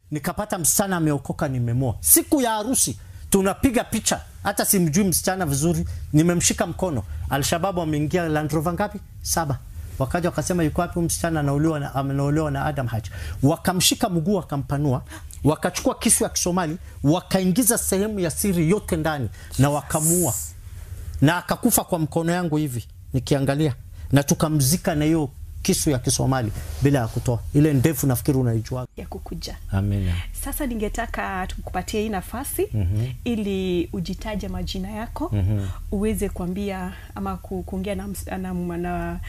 nikapata msichana ameokoka, nimemoa. Siku ya harusi tunapiga picha, hata simjui msichana vizuri, nimemshika mkono. Alshababu ameingia Land Rover ngapi? Saba. Wakaja wakasema yuko wapi huyu msichana anaolewa na amenaolewa na Adam Haji. Wakamshika mguu wakampanua, wakachukua kisu ya Kisomali, wakaingiza sehemu ya siri yote ndani na wakamuua. Na akakufa kwa mkono yangu hivi nikiangalia, na tukamzika na hiyo kisu ya Kisomali bila ya kutoa. Ile ndefu nafikiri unaijua. ya kukuja Amina. sasa ningetaka tukupatie hii nafasi ili ujitaje majina yako uweze kuambia ama ku- kuongea na, ms- na, na,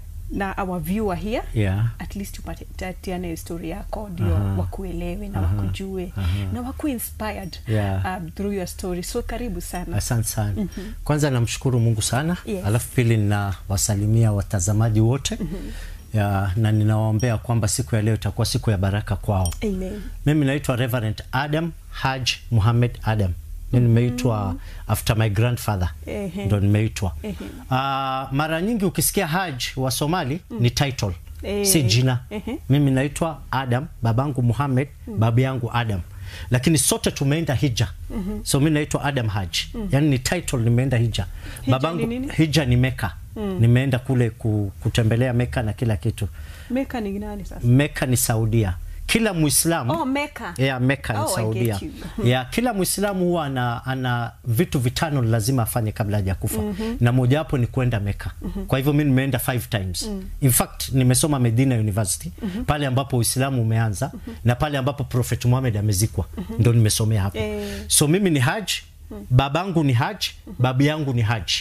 na our viewer here Yeah. at least upatiane histori yako ndio wakuelewe na wakujue na wakuwe inspired Yeah. um, through your story so karibu sana Asante sana. Kwanza namshukuru Mungu sana Yes. alafu pili ninawasalimia watazamaji wote ya, na ninawaombea kwamba siku ya leo itakuwa siku ya baraka kwao. Amen. Mimi naitwa Reverend Adam Haj Muhammad Adam. Mi nimeitwa after my grandfather Ehe. ndo nimeitwa. Ehe. Ah, mara nyingi ukisikia Haj wa Somali ni title Eh. si jina. Ehe. Mimi naitwa Adam, babangu Muhammad, babu yangu Adam, lakini sote tumeenda hija. So mi naitwa Adam Haj, yani ni title, nimeenda hija. Hija Babangu ni nini? hija ni Meka. Nimeenda kule ku, kutembelea Meka na kila kitu. meka ni nani sasa Meka ni Saudia. Kila Muislamu oh meka Yeah, Mecca Oh, ni I Saudia. get you. Yeah, kila Muislamu huwa ana, ana vitu vitano lazima afanye kabla haja kufa na mojawapo ni kwenda Mecca. Kwa hivyo mimi nimeenda five times. In fact nimesoma Medina University pale ambapo Uislamu umeanza na pale ambapo Prophet Muhammad amezikwa ndo nimesomea hapo. Eh. So mimi ni Haj, babangu ni Haj, babu yangu ni Haj.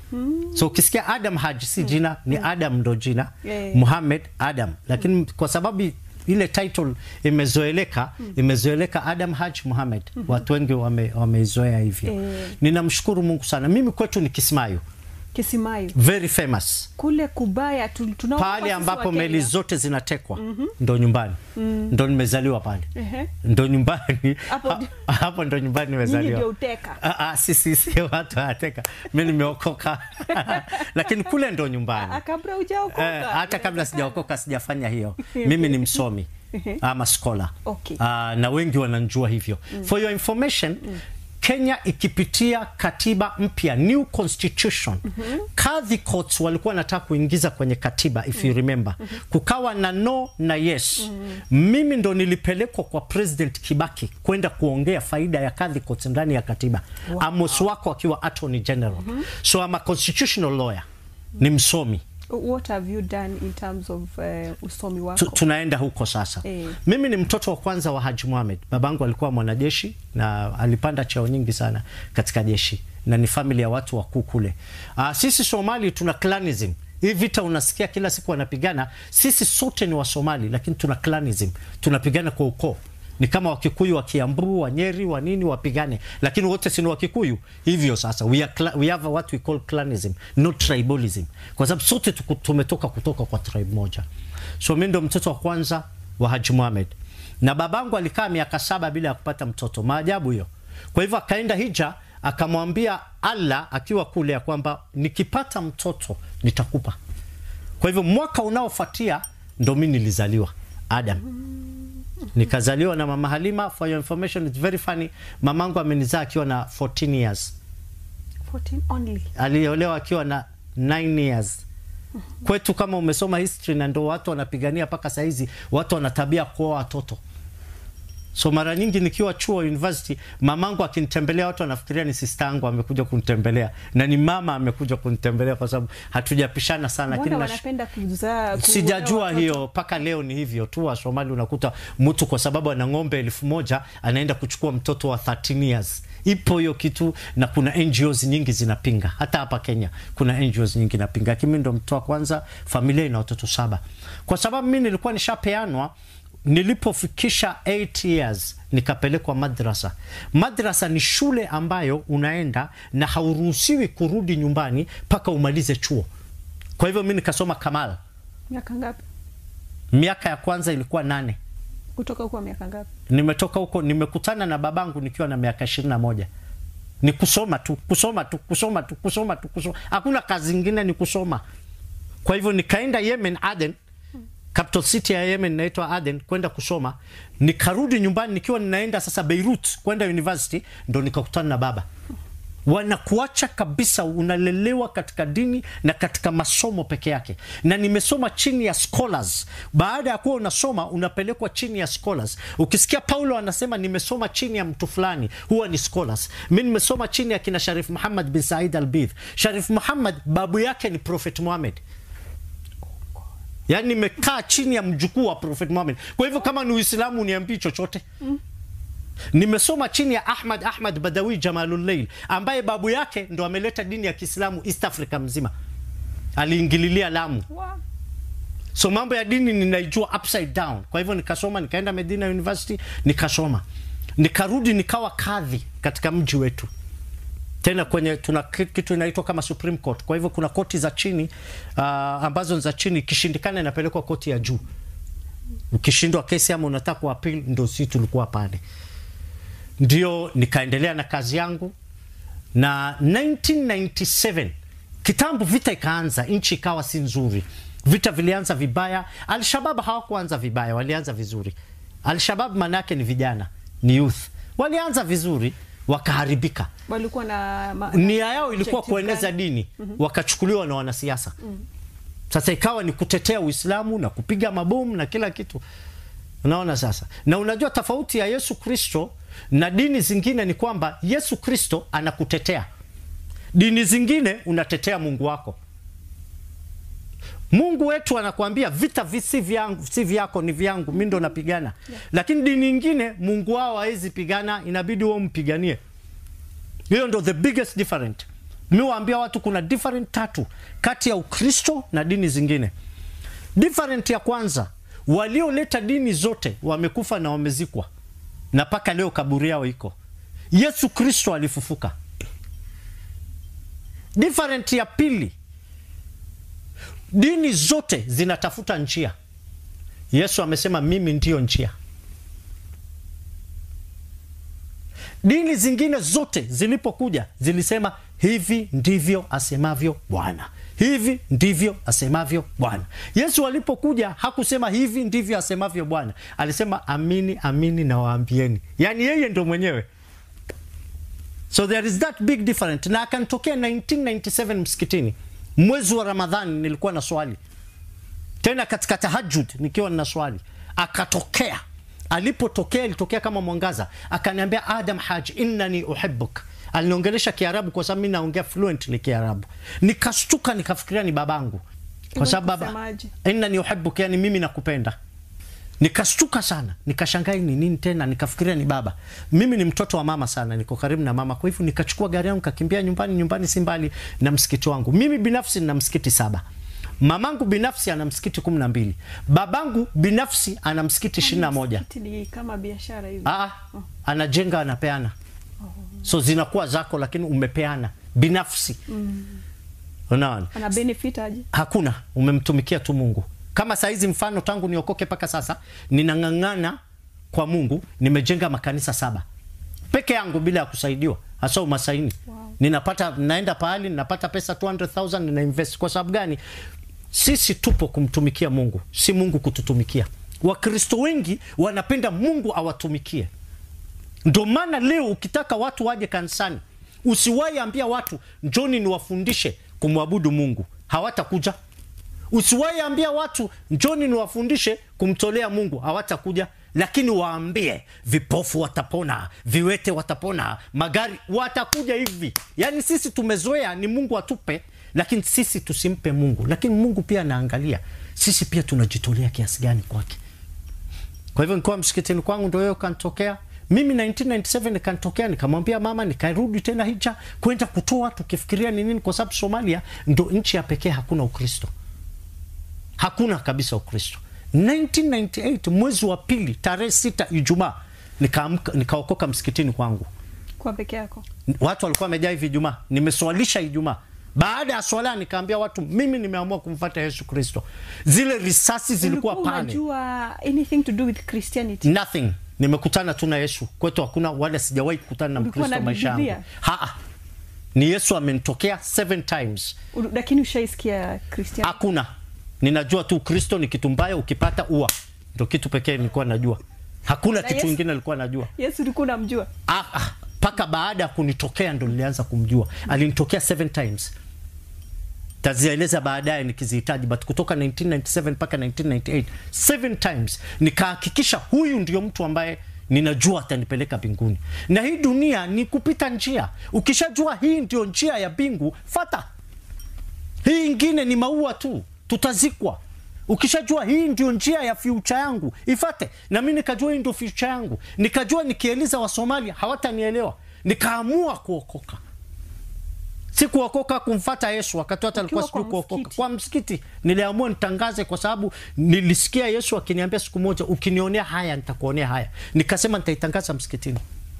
So ukisikia Adam Haj si jina, ni Adam ndo jina. Eh. Muhammad Adam, lakini kwa sababu ile title imezoeleka imezoeleka Adam Haj Muhammad, watu wengi wame- wameizoea hivyo. Eh. Ninamshukuru Mungu sana. Mimi kwetu ni Kismayu, kisimayo very famous, kule kubaya tu- tunao pale sisi ambapo wa Kenya. meli zote zinatekwa ndo nyumbani, ndo nimezaliwa pale, Ehe. ndo nyumbani Hapo Ha- hapo ndo nyumbani Nyinyi nimezaliwa. ndio uteka Ah, ah, si, si, si, watu wateka, mi nimeokoka lakini kule ndo nyumbani. Ah, kabla hujaokoka Eh, hata kabla sijaokoka sijafanya hiyo. Mimi ni msomi ama scholar. Okay. Ah, na wengi wananjua hivyo. For your information, Kenya ikipitia katiba mpya new constitution kadhi courts walikuwa wanataka kuingiza kwenye katiba if you remember kukawa na no na yes mimi ndo nilipelekwa kwa president Kibaki kwenda kuongea faida ya kadhi courts ndani ya katiba Amos wako akiwa attorney general so I'm a constitutional lawyer ni msomi what have you done in terms of uh, usomi wako tu, tunaenda huko sasa Eh. mimi ni mtoto wa kwanza wa Haji Mohamed babangu alikuwa mwanajeshi na alipanda cheo nyingi sana katika jeshi na ni familia ya watu wakuu kule uh, sisi Somali tuna clanism hii vita unasikia kila siku wanapigana sisi sote ni wa Somali lakini tuna clanism tunapigana kwa ukoo ni kama Wakikuyu wa Kiambu, wa Nyeri, wa nini wapigane, lakini wote si ni Wakikuyu. Hivyo sasa we, are cla- we have what we call clanism, not tribalism, kwa sababu sote tuku- tumetoka kutoka kwa tribe moja. So mimi ndo mtoto wa kwanza wa Haji Mohamed, na babangu alikaa miaka saba bila ya kupata mtoto. Maajabu hiyo. Kwa hivyo akaenda hija, akamwambia Allah akiwa kule ya kwamba nikipata mtoto nitakupa. Kwa hivyo mwaka unaofuatia ndo mimi nilizaliwa Adam nikazaliwa na mama Halima. For your information, it's very funny. Mamangu amenizaa akiwa na 14 years, 14 only aliolewa akiwa na 9 years. Kwetu kama umesoma history, na ndo watu wanapigania mpaka saizi, watu wana tabia kuoa watoto. So mara nyingi nikiwa chuo university, mamangu akinitembelea, watu wanafikiria ni sister yangu amekuja kunitembelea, na ni mama amekuja kunitembelea, kwa sababu hatujapishana sana, mbona lakini nash- wanapenda kuzaa ku- sijajua watoto? hiyo mpaka leo ni hivyo tu wa Somali unakuta mtu kwa sababu ana ng'ombe elfu moja anaenda kuchukua mtoto wa 13 years ipo hiyo kitu na kuna NGOs nyingi zinapinga hata hapa Kenya kuna NGOs nyingi zinapinga lakini mimi ndo mtoto wa kwanza familia ina watoto saba kwa sababu mimi nilikuwa nishapeanwa nilipofikisha 8 years nikapelekwa madrasa. Madrasa ni shule ambayo unaenda na hauruhusiwi kurudi nyumbani mpaka umalize chuo. Kwa hivyo mi nikasoma Kamal. miaka ngapi Miaka ya kwanza ilikuwa nane. kutoka huko miaka ngapi Nimetoka huko, nimekutana na babangu nikiwa na miaka ishirini na moja. Ni kusoma tu, kusoma tu, kusoma tu, kusoma tu, kusoma. Hakuna kazi ingine, ni kusoma. Kwa hivyo nikaenda Yemen, Aden, capital city ya Yemen inaitwa Aden kwenda kusoma. Nikarudi nyumbani nikiwa ninaenda sasa Beirut kwenda university, ndo nikakutana na baba. Wanakuacha kabisa, unalelewa katika dini na katika masomo peke yake, na nimesoma chini ya scholars. Baada ya kuwa unasoma unapelekwa chini ya scholars. Ukisikia Paulo anasema nimesoma chini ya mtu fulani, huwa ni scholars. Mi nimesoma chini ya kina Sharif Muhammad bin Said Albidh. Sharif Muhammad babu yake ni Prophet Muhammad yaani nimekaa chini ya mjukuu wa Prophet Muhammad. Kwa hivyo kama ni Uislamu uniambii chochote mm. Nimesoma chini ya Ahmad Ahmad Badawi Jamalulleil ambaye babu yake ndo ameleta dini ya Kiislamu East Africa mzima, aliingililia Lamu. Wow. So mambo ya dini ninaijua upside down. Kwa hivyo nikasoma, nikaenda Medina University nikasoma, nikarudi nikawa kadhi katika mji wetu tena kwenye tuna kitu inaitwa kama Supreme Court. Kwa hivyo kuna koti za chini uh, ambazo ni za chini, ikishindikana inapelekwa koti ya juu. Ukishindwa kesi ama unataka kuapil, ndo si tulikuwa pale. Ndio nikaendelea na kazi yangu, na 1997 kitambo vita ikaanza, nchi ikawa si nzuri, vita vilianza vibaya. Alshabab hawakuanza vibaya, walianza vizuri. Alshabab maana yake ni vijana, ni youth, walianza vizuri wakaharibika walikuwa na ma- nia yao ilikuwa objective kueneza gani? dini wakachukuliwa na wanasiasa sasa ikawa ni kutetea Uislamu na kupiga mabomu na kila kitu unaona sasa na unajua tofauti ya Yesu Kristo na dini zingine ni kwamba Yesu Kristo anakutetea dini zingine unatetea Mungu wako Mungu wetu anakuambia vita vi si vyangu, si vyako, ni vyangu, mi ndo napigana. Lakini dini nyingine Mungu wao hawezi pigana, inabidi wewe mpiganie. Hiyo ndo the biggest different. Mi waambia watu kuna different tatu kati ya Ukristo na dini zingine. Different ya kwanza, walioleta dini zote wamekufa na wamezikwa, na mpaka leo kaburi yao iko. Yesu Kristo alifufuka. Different ya pili, dini zote zinatafuta njia. Yesu amesema mimi ndiyo njia. Dini zingine zote zilipokuja zilisema hivi ndivyo asemavyo Bwana, hivi ndivyo asemavyo Bwana. Yesu alipokuja hakusema hivi ndivyo asemavyo Bwana, alisema amini amini nawaambieni, yaani yeye ndo mwenyewe. So there is that big difference. Na akanitokea 1997 msikitini, mwezi wa Ramadhani, nilikuwa na swali tena katika tahajud, nikiwa nina swali, akatokea. Alipotokea ilitokea kama mwangaza, akaniambia Adam Haj, innani uhibbuk. Aliniongelesha Kiarabu kwa sababu mimi naongea fluently Kiarabu. Nikastuka, nikafikiria ni babangu, kwa sababu baba Kusemaje? innani uhibbuk, yani mimi nakupenda nikastuka sana nikashangaa ni nini tena nikafikiria ni baba mimi ni mtoto wa mama sana niko karibu na mama kwa hivyo nikachukua gari yangu kakimbia nyumbani nyumbani si mbali na msikiti wangu mimi binafsi nina msikiti saba mamangu binafsi ana msikiti kumi na mbili babangu binafsi ana msikiti ishirini na moja Msikiti ni kama biashara hivi. Aa, anajenga anapeana so zinakuwa zako lakini umepeana binafsi unaona Ana benefit aje? hakuna umemtumikia tu mungu kama saizi mfano tangu niokoke mpaka sasa ninang'ang'ana kwa mungu nimejenga makanisa saba peke yangu bila ya kusaidiwa hasa umasaini Wow. ninapata naenda pahali ninapata pesa 200000 nina invest kwa sababu gani sisi tupo kumtumikia mungu si mungu kututumikia wakristo wengi wanapenda mungu awatumikie ndio maana leo ukitaka watu waje kanisani usiwahi ambia watu njoni niwafundishe kumwabudu mungu hawatakuja usiwahi ambia watu njoni niwafundishe kumtolea mungu hawatakuja lakini waambie vipofu watapona viwete watapona magari watakuja hivi yaani sisi tumezoea ni mungu atupe lakini sisi tusimpe mungu lakini mungu pia anaangalia sisi pia tunajitolea kiasi gani kwake kwa hivyo nikiwa msikitini kwangu ndo hiyo kanitokea mimi 1997 nikanitokea nikamwambia mama nikarudi tena hija kwenda kutoa tukifikiria ni nini kwa sababu somalia ndo nchi ya pekee hakuna ukristo hakuna kabisa ukristo 1998 mwezi wa pili tarehe sita ijumaa nikaamka nikaokoka msikitini kwangu Kwa peke yako. watu walikuwa wamejaa hivi ijumaa nimeswalisha ijumaa baada ya swala nikaambia watu mimi nimeamua kumfuata yesu kristo zile risasi zilikuwa Ulikuwa pale unajua anything to do with Christianity? nothing nimekutana tu na yesu kwetu hakuna wala sijawahi kukutana na Ulikuwa mkristo na maisha yangu Biblia? haa ni yesu amenitokea seven times Ulu- Lakini ushaisikia Christianity? hakuna ninajua tu Kristo ni kitu mbaya, ukipata ua. Ndio kitu pekee nilikuwa najua, hakuna Na kitu Yesu- kingine nilikuwa najua Yesu ulikuwa unamjua? Ah, ah, mpaka baada ya kunitokea ndo nilianza kumjua. Alinitokea seven times, tazieleza baadaye nikizihitaji, but kutoka 1997 mpaka 1998 seven times nikahakikisha huyu ndio mtu ambaye ninajua atanipeleka mbinguni. Na hii dunia ni kupita njia. Ukishajua hii ndio njia ya mbingu, fata hii ingine ni maua tu, tutazikwa. Ukishajua hii ndio njia ya future yangu, ifate. Na mimi nikajua hii ndio future yangu, nikajua nikieleza Wasomalia hawatanielewa, nikaamua kuokoka. Si kuokoka kumfata Yesu wakati wote alikuwa Ukiwa sijui kwa kuokoka. msikiti. Kwa msikiti niliamua nitangaze, kwa sababu nilisikia Yesu akiniambia siku moja, ukinionea haya nitakuonea haya. Nikasema nitaitangaza msikitini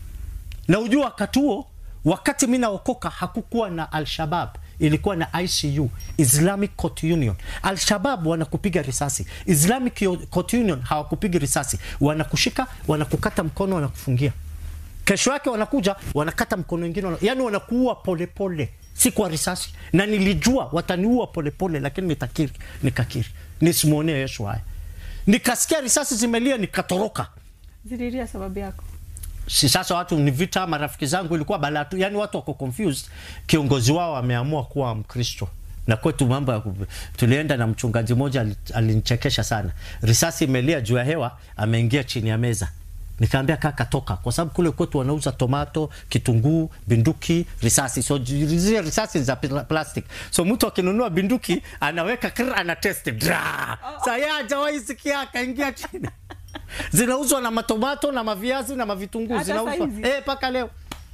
na ujua wakati huo wakati mi naokoka hakukuwa na Alshabab, ilikuwa na ICU, Islamic Court Union. Alshabab wanakupiga risasi, Islamic Court Union hawakupiga risasi, wanakushika, wanakukata mkono, wanakufungia. Kesho yake wanakuja wanakata mkono wengine, wana... yani wanakuua polepole, si kwa risasi. Na nilijua wataniua polepole, lakini nitakiri, nikakiri nisimwonee Yesu haya. Nikasikia risasi zimelia, nikatoroka Zililia sababu yako. si sasa watu ni vita, marafiki zangu ilikuwa balaa tu, yani watu wako confused. Kiongozi wao ameamua kuwa Mkristo na kwetu mambo ya ku- tulienda na mchungaji mmoja ali- alinichekesha sana. Risasi imelia juu ya hewa, ameingia chini ya meza. Nikaambia kaka, toka, kwa sababu kule kwetu wanauza tomato, kitunguu, binduki, risasi. So j- zile risasi ni za pla- plastic, so mtu akinunua binduki anaweka kr, ana test dra. Sasa yeye hajawahi sikia, akaingia chini zinauzwa na matomato na maviazi na mavitunguu Hata zinauzwa saizi? eh, mpaka leo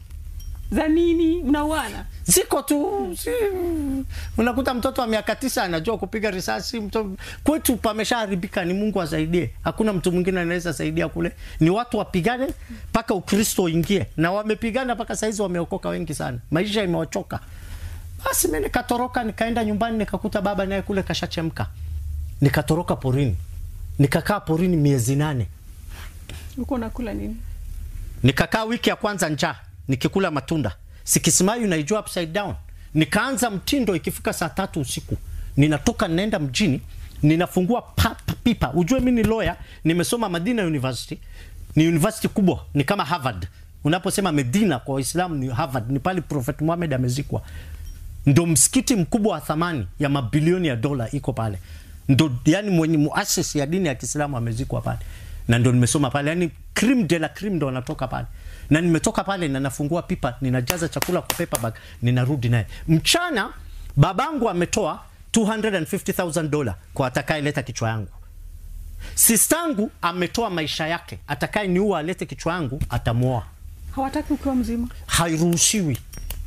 Za nini mnauana? ziko tu si, unakuta mtoto wa miaka tisa anajua kupiga risasi mto, kwetu pameshaharibika ni mungu asaidie hakuna mtu mwingine anaweza saidia kule ni watu wapigane mpaka ukristo uingie na wamepigana mpaka saizi wameokoka wengi sana maisha imewachoka basi mi nikatoroka nikaenda nyumbani nikakuta baba naye kule kashachemka nikatoroka porini nikakaa porini miezi nane Ulikuwa unakula nini? nikakaa wiki ya kwanza njaa nikikula matunda sikisimayu naijua upside down nikaanza mtindo ikifika saa tatu usiku ninatoka ninaenda mjini ninafungua pa, pa, pipa ujue mi ni lawyer nimesoma madina university ni university kubwa ni kama harvard unaposema medina kwa waislamu ni harvard ni pale prophet muhammad amezikwa ndo msikiti mkubwa wa thamani ya mabilioni ya dola iko pale ndo yani mwenye muasisi ya dini ya kiislamu amezikwa pale na ndo nimesoma pale yani cream de la cream ndo wanatoka pale na nimetoka pale na nafungua pipa ninajaza chakula kwa paper bag ninarudi naye mchana babangu ametoa 250000 dola kwa atakayeleta kichwa yangu sistangu ametoa maisha yake atakaye niua alete kichwa yangu atamwoa Hawataki ukiwa mzima. hairuhusiwi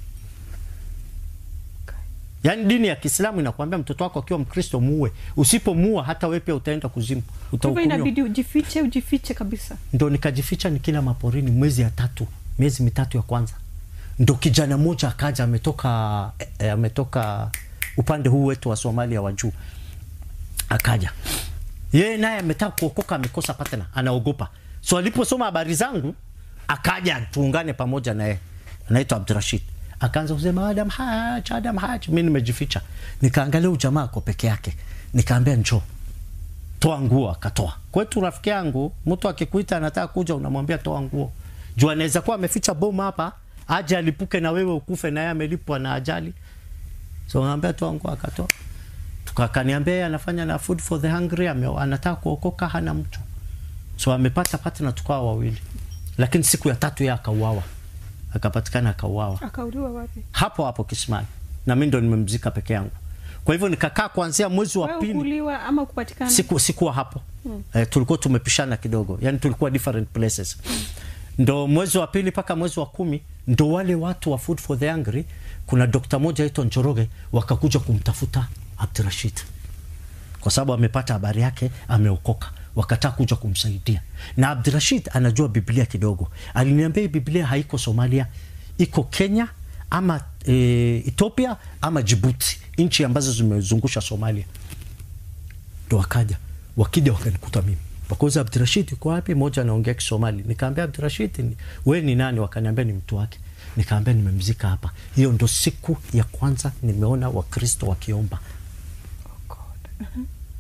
yaani dini ya kiislamu inakuambia mtoto wako akiwa mkristo muue usipomuua hata wewe pia utaenda kuzimu Kwa hivyo utahukumiwa inabidi ujifiche, ujifiche kabisa. ndo nikajificha nikila maporini mwezi ya tatu miezi mitatu ya kwanza ndo kijana mmoja akaja ametoka eh, eh, ametoka upande huu wetu wa somalia wa juu akaja yeye naye ametaka kuokoka amekosa patna anaogopa so aliposoma habari zangu akaja tuungane pamoja naye anaitwa abdurashid akaanza kusema adam haj adam haj mi nimejificha nikaangalia huyu jamaa ako peke yake nikaambia njoo toa nguo akatoa kwetu rafiki yangu mtu akikuita anataka kuja unamwambia toa nguo juu anaweza kuwa ameficha bomu hapa aje alipuke na wewe ukufe na yeye amelipwa na ajali so naambia toa nguo akatoa tukakaniambia yeye anafanya na food for the hungry ame, anataka kuokoka hana mtu so amepata partner tukawa wawili lakini siku ya tatu yeye akauawa akapatikana akauawa Akauliwa wapi? hapo hapo kisimani na mi ndo nimemzika peke yangu kwa hivyo nikakaa kuanzia mwezi wa Wewe pili kuuliwa ama kupatikana? siku sikuwa hapo mm. eh, tulikuwa tumepishana kidogo yani tulikuwa different places ndo mwezi wa pili mpaka mwezi wa kumi ndo wale watu wa food for the hungry kuna dokta moja aitwa njoroge wakakuja kumtafuta abdurashid kwa sababu amepata habari yake ameokoka wakataa kuja kumsaidia na abdurashid anajua biblia kidogo aliniambia hii biblia haiko somalia iko kenya ama e, ethiopia ama jibuti nchi ambazo zimezungusha somalia ndo wakaja wakija wakanikuta mimi wakauza abdurashid uko wapi moja anaongea kisomali nikaambia abdurashid ni- we ni nani wakaniambia ni mtu wake nikaambia nimemzika hapa hiyo ndo siku ya kwanza nimeona wakristo wakiomba Oh God.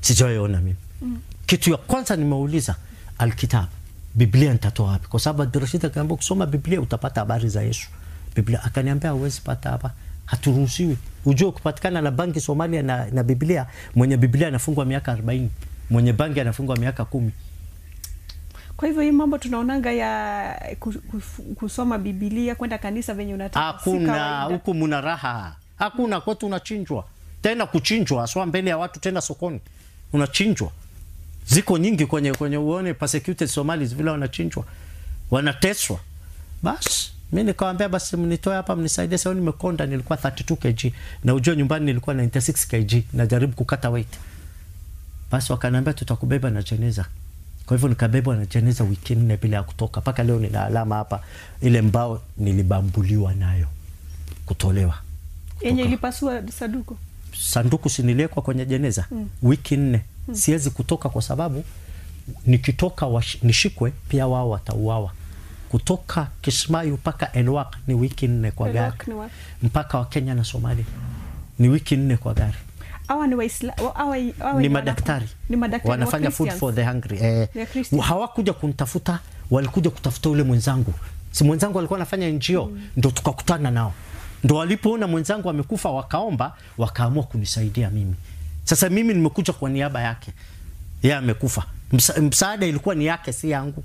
sijawaiona mimi kitu ya kwanza nimeuliza alkitab biblia nitatoa wapi kwa sababu abdurashid akaambia kusoma biblia utapata habari za yesu biblia akaniambia huwezi pata hapa haturuhusiwi ujue kupatikana na banki somalia na, na biblia mwenye biblia anafungwa miaka 40 mwenye banki anafungwa miaka kumi kwa hivyo hii mambo tunaonanga ya ku- ku- kusoma bibilia kwenda kanisa venye unataka si hakuna kawaida. huku muna raha hakuna kwetu unachinjwa tena kuchinjwa aswa mbele ya watu tena sokoni unachinjwa ziko nyingi kwenye kwenye uone persecuted somalis vile wanachinjwa wanateswa basi mi nikawambia basi mnitoe hapa mnisaidie sao nimekonda nilikuwa 32 kg na ujua nyumbani nilikuwa 96 kg najaribu kukata weight basi wakaniambia tutakubeba na jeneza kwa hivyo nikabebwa na jeneza wiki nne bila ya kutoka mpaka leo nina alama hapa ile mbao nilibambuliwa nayo kutolewa yenye kutoka- ilipasua saduku sanduku siniliekwa kwenye jeneza mm. wiki nne mm. siwezi kutoka kwa sababu nikitoka wash, nishikwe pia wao watauawa kutoka kismayu mpaka elwak ni wiki nne kwa gari Elwak ni wapi? mpaka wa kenya na somalia ni wiki nne kwa gari awa ni waisla awa, awa ni wana- madaktari ni madaktari wanafanya wa food Christians. for the hungry eh, They are Christians. hawakuja kunitafuta walikuja kutafuta ule mwenzangu si mwenzangu alikuwa anafanya njio mm. ndo tukakutana nao ndo walipoona mwenzangu amekufa wakaomba wakaamua kunisaidia mimi sasa mimi nimekuja kwa niaba yake yeye amekufa Msa, msaada ilikuwa ni yake si yangu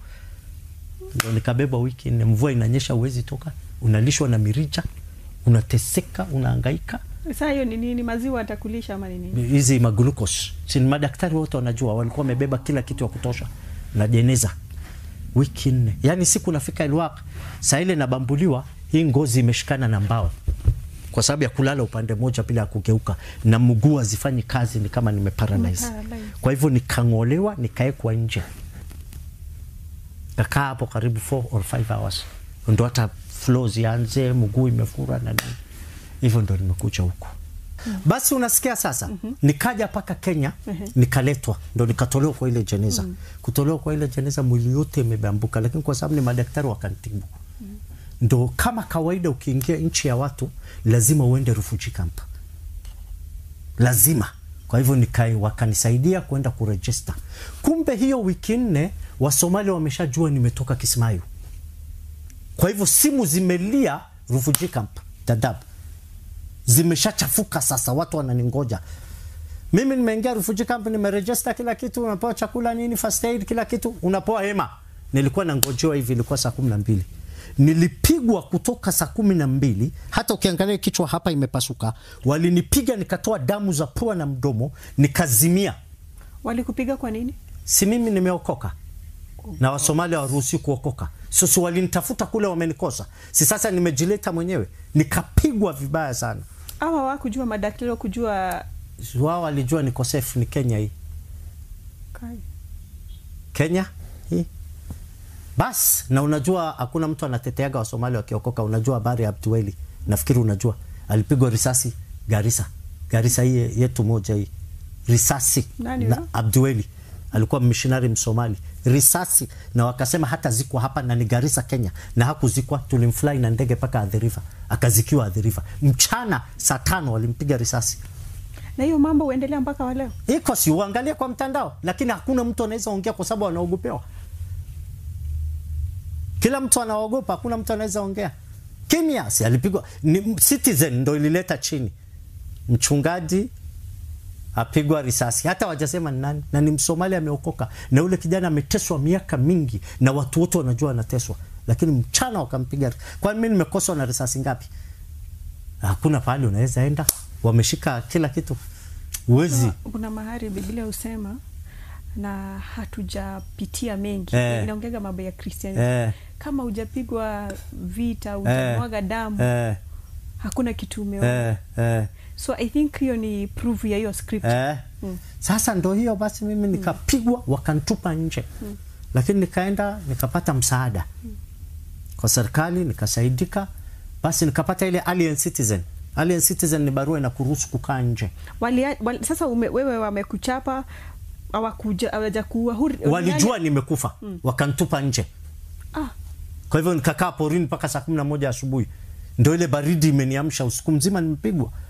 ndo nikabeba wiki nne mvua inanyesha uwezi toka unalishwa na mirija unateseka unaangaika Sasa hiyo ni nini? Maziwa atakulisha ama ni nini? hizi maglucose si ni madaktari wote wanajua walikuwa wamebeba kila kitu ya kutosha na jeneza wiki nne yaani siku nafika Elwak saa ile nabambuliwa hii ngozi imeshikana na mbao kwa sababu ya kulala upande mmoja bila ya kugeuka na mguu hazifanyi kazi ni kama nimeparalyze Umeparalyze. kwa hivyo nikang'olewa nikaekwa nje kakaa hapo karibu 4 or 5 hours ndo hata flow zianze mguu imefura na nini hivyo ndo nimekuja huku basi unasikia sasa nikaja mpaka kenya nikaletwa ndo nikatolewa kwa ile jeneza kutolewa kwa ile jeneza mwili yote imebambuka lakini kwa sababu ni madaktari wakantibu ndo kama kawaida ukiingia nchi ya watu lazima uende refugee camp lazima kwa hivyo nikai wakanisaidia kwenda kurejista kumbe hiyo wiki nne wasomali wameshajua nimetoka kismayu kwa hivyo simu zimelia refugee camp dadab zimeshachafuka sasa watu wananingoja mimi nimeingia refugee camp nimerejista kila kitu unapewa chakula nini first aid kila kitu unapewa hema nilikuwa nangojewa hivi ilikuwa saa kumi na mbili nilipigwa kutoka saa kumi na mbili hata ukiangalia kichwa hapa imepasuka walinipiga nikatoa damu za pua na mdomo nikazimia Walikupiga kwa nini? si mimi nimeokoka na wasomali hawaruhusi kuokoka so si walinitafuta kule wamenikosa si sasa nimejileta mwenyewe nikapigwa vibaya sana Hawa hawakujua madaktari wakujua wao walijua niko safe ni kenya hii Kai. kenya hii bas na unajua hakuna mtu anateteaga wasomali wakiokoka unajua habari ya abdueli nafikiri unajua alipigwa risasi garisa garisa hii yetu moja hii risasi Nani na huyo? abdueli alikuwa missionary msomali risasi na wakasema hata zikwa hapa na ni garisa kenya na hakuzikwa tulimfly na ndege mpaka adhiriva akazikiwa adhiriva mchana saa tano walimpiga risasi Na hiyo mambo huendelea mpaka wa leo. iko si uangalie kwa mtandao lakini hakuna mtu anaweza ongea kwa sababu anaogopewa kila mtu anaogopa hakuna mtu anaweza ongea kimya si alipigwa ni citizen ndo ilileta chini mchungaji apigwa risasi hata wajasema ni nani na ni msomali ameokoka na yule kijana ameteswa miaka mingi na watu wote wanajua anateswa lakini mchana wakampiga kwani mi nimekoswa na risasi ngapi hakuna pahali unaweza enda wameshika kila kitu uwezi Kuna mahali Biblia husema na hatujapitia mengi Eh. inaongega mambo ya Christianity Eh. kama hujapigwa vita hujamwaga damu eh, hakuna kitu umeona eh, eh, so i think hiyo ni proof ya hiyo script eh. Sasa ndo hiyo basi, mimi nikapigwa wakantupa nje, lakini nikaenda nikapata msaada kwa serikali nikasaidika, basi nikapata ile alien citizen. Alien citizen ni barua inakuruhusu kukaa nje. wali, wali, sasa ume, wewe wamekuchapa hawakuja hawajakuua huri- Walijua nimekufa wakantupa nje. ah, Kwa hivyo nikakaa porini mpaka saa kumi na moja asubuhi, ndo ile baridi imeniamsha usiku mzima nimepigwa.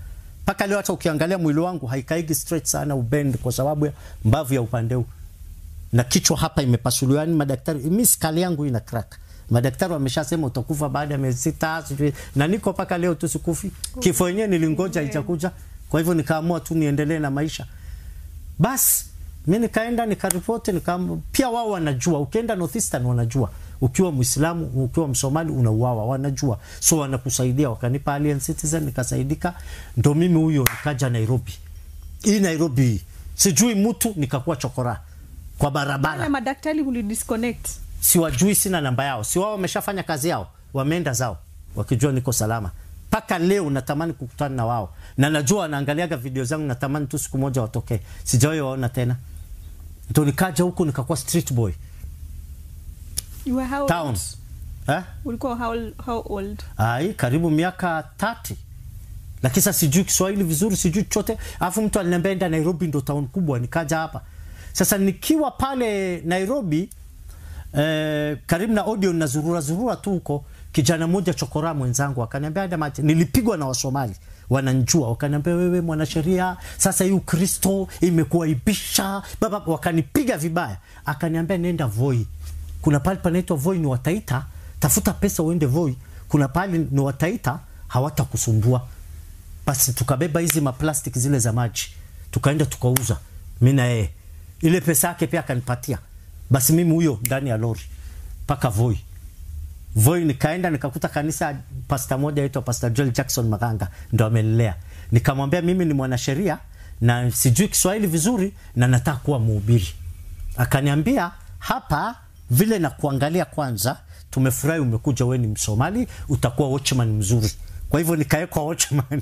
mpaka leo hata ukiangalia mwili wangu haikaigi straight sana ubend kwa sababu ya mbavu ya upande huu na kichwa hapa imepasuliwa yani madaktari mi skali yangu ina crack madaktari wameshasema utakufa baada ya miezi sita sijui na niko mpaka leo tu sikufi kifo yenyewe nilingoja ichakuja kwa hivyo nikaamua tu niendelee na maisha basi mi nikaenda nikaripoti nika, pia wao wanajua ukienda northeastern wanajua ukiwa mwislamu ukiwa msomali unauawa wanajua so wanakusaidia wakanipa alien citizen nikasaidika ndo mimi huyo nikaja nairobi hii nairobi hii sijui mtu nikakuwa chokora kwa barabara wale madaktari ulidisconnect siwajui sina namba yao si wao wameshafanya kazi yao wameenda zao wakijua niko salama mpaka leo natamani kukutana na wao na najua wanaangaliaga video zangu natamani tu siku moja watokee sijawahi waona tena ndo nikaja huku nikakuwa street boy you were how town old? eh? ulikuwa how, how old ai karibu miaka tati lakini sasa sijui kiswahili vizuri sijui chochote alafu mtu aliniambia enda nairobi ndo town kubwa nikaja hapa sasa nikiwa pale nairobi eh, karibu na audio na zurura zurura tu huko kijana mmoja chokora mwenzangu akaniambia "Ada mate nilipigwa na wasomali wananjua wakaniambia wewe mwanasheria sasa hii ukristo imekuaibisha baba wakanipiga vibaya akaniambia nenda voi kuna pale panaitwa voi ni wataita tafuta pesa uende voi kuna pale ni wataita hawatakusumbua basi tukabeba hizi maplastic zile za maji tukaenda tukauza mi na yeye ile pesa yake pia akanipatia basi mimi huyo ndani ya lori mpaka voi voi nikaenda nikakuta kanisa pasta moja aitwa pasta joel jackson maganga ndo amelelea nikamwambia mimi ni mwanasheria na sijui kiswahili vizuri na nataka kuwa mhubiri akaniambia hapa vile na kuangalia kwanza tumefurahi umekuja we ni msomali utakuwa watchman mzuri kwa hivyo nikawekwa watchman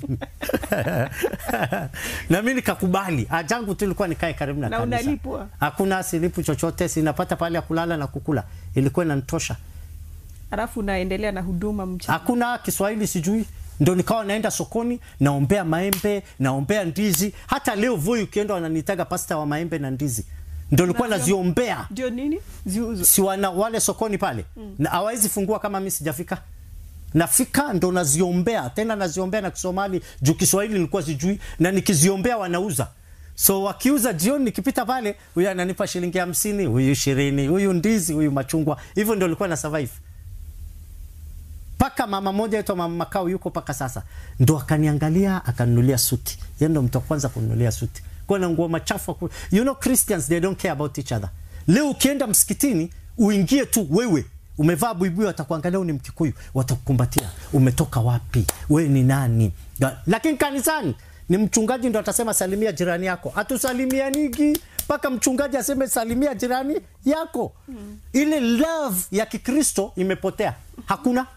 na mi nikakubali ajangu tu ilikuwa nikae karibu na, Na kanisa. unalipwa? hakuna silipu chochote sinapata pale ya kulala na kukula ilikuwa inanitosha alafu unaendelea na huduma mchana hakuna kiswahili sijui ndo nikawa naenda sokoni naombea maembe naombea ndizi hata leo voi ukienda wananitaga pasta wa maembe na ndizi ndo nilikuwa Navyo- naziombea ndio nini ziuzo si wana wale sokoni pale na hawawezi fungua kama mi sijafika nafika ndo naziombea tena naziombea na kisomali juu kiswahili nilikuwa sijui na nikiziombea wanauza so wakiuza jioni nikipita pale huyu ananipa shilingi hamsini huyu ishirini huyu ndizi huyu machungwa hivyo ndo nilikuwa na survive mpaka mama moja aitwa mama makao yuko mpaka sasa ndo akaniangalia akanunulia suti yeye ndo mtu wa kwanza kununulia suti kwa na nguo machafu aku- you know christians they don't care about each other leo ukienda msikitini uingie tu wewe umevaa buibui watakuangalia wewe ni mkikuyu watakukumbatia umetoka wapi wewe ni nani Ga- lakini kanisani ni mchungaji ndo atasema salimia jirani yako hatusalimianigi mpaka mchungaji aseme salimia jirani yako ile love ya kikristo imepotea hakuna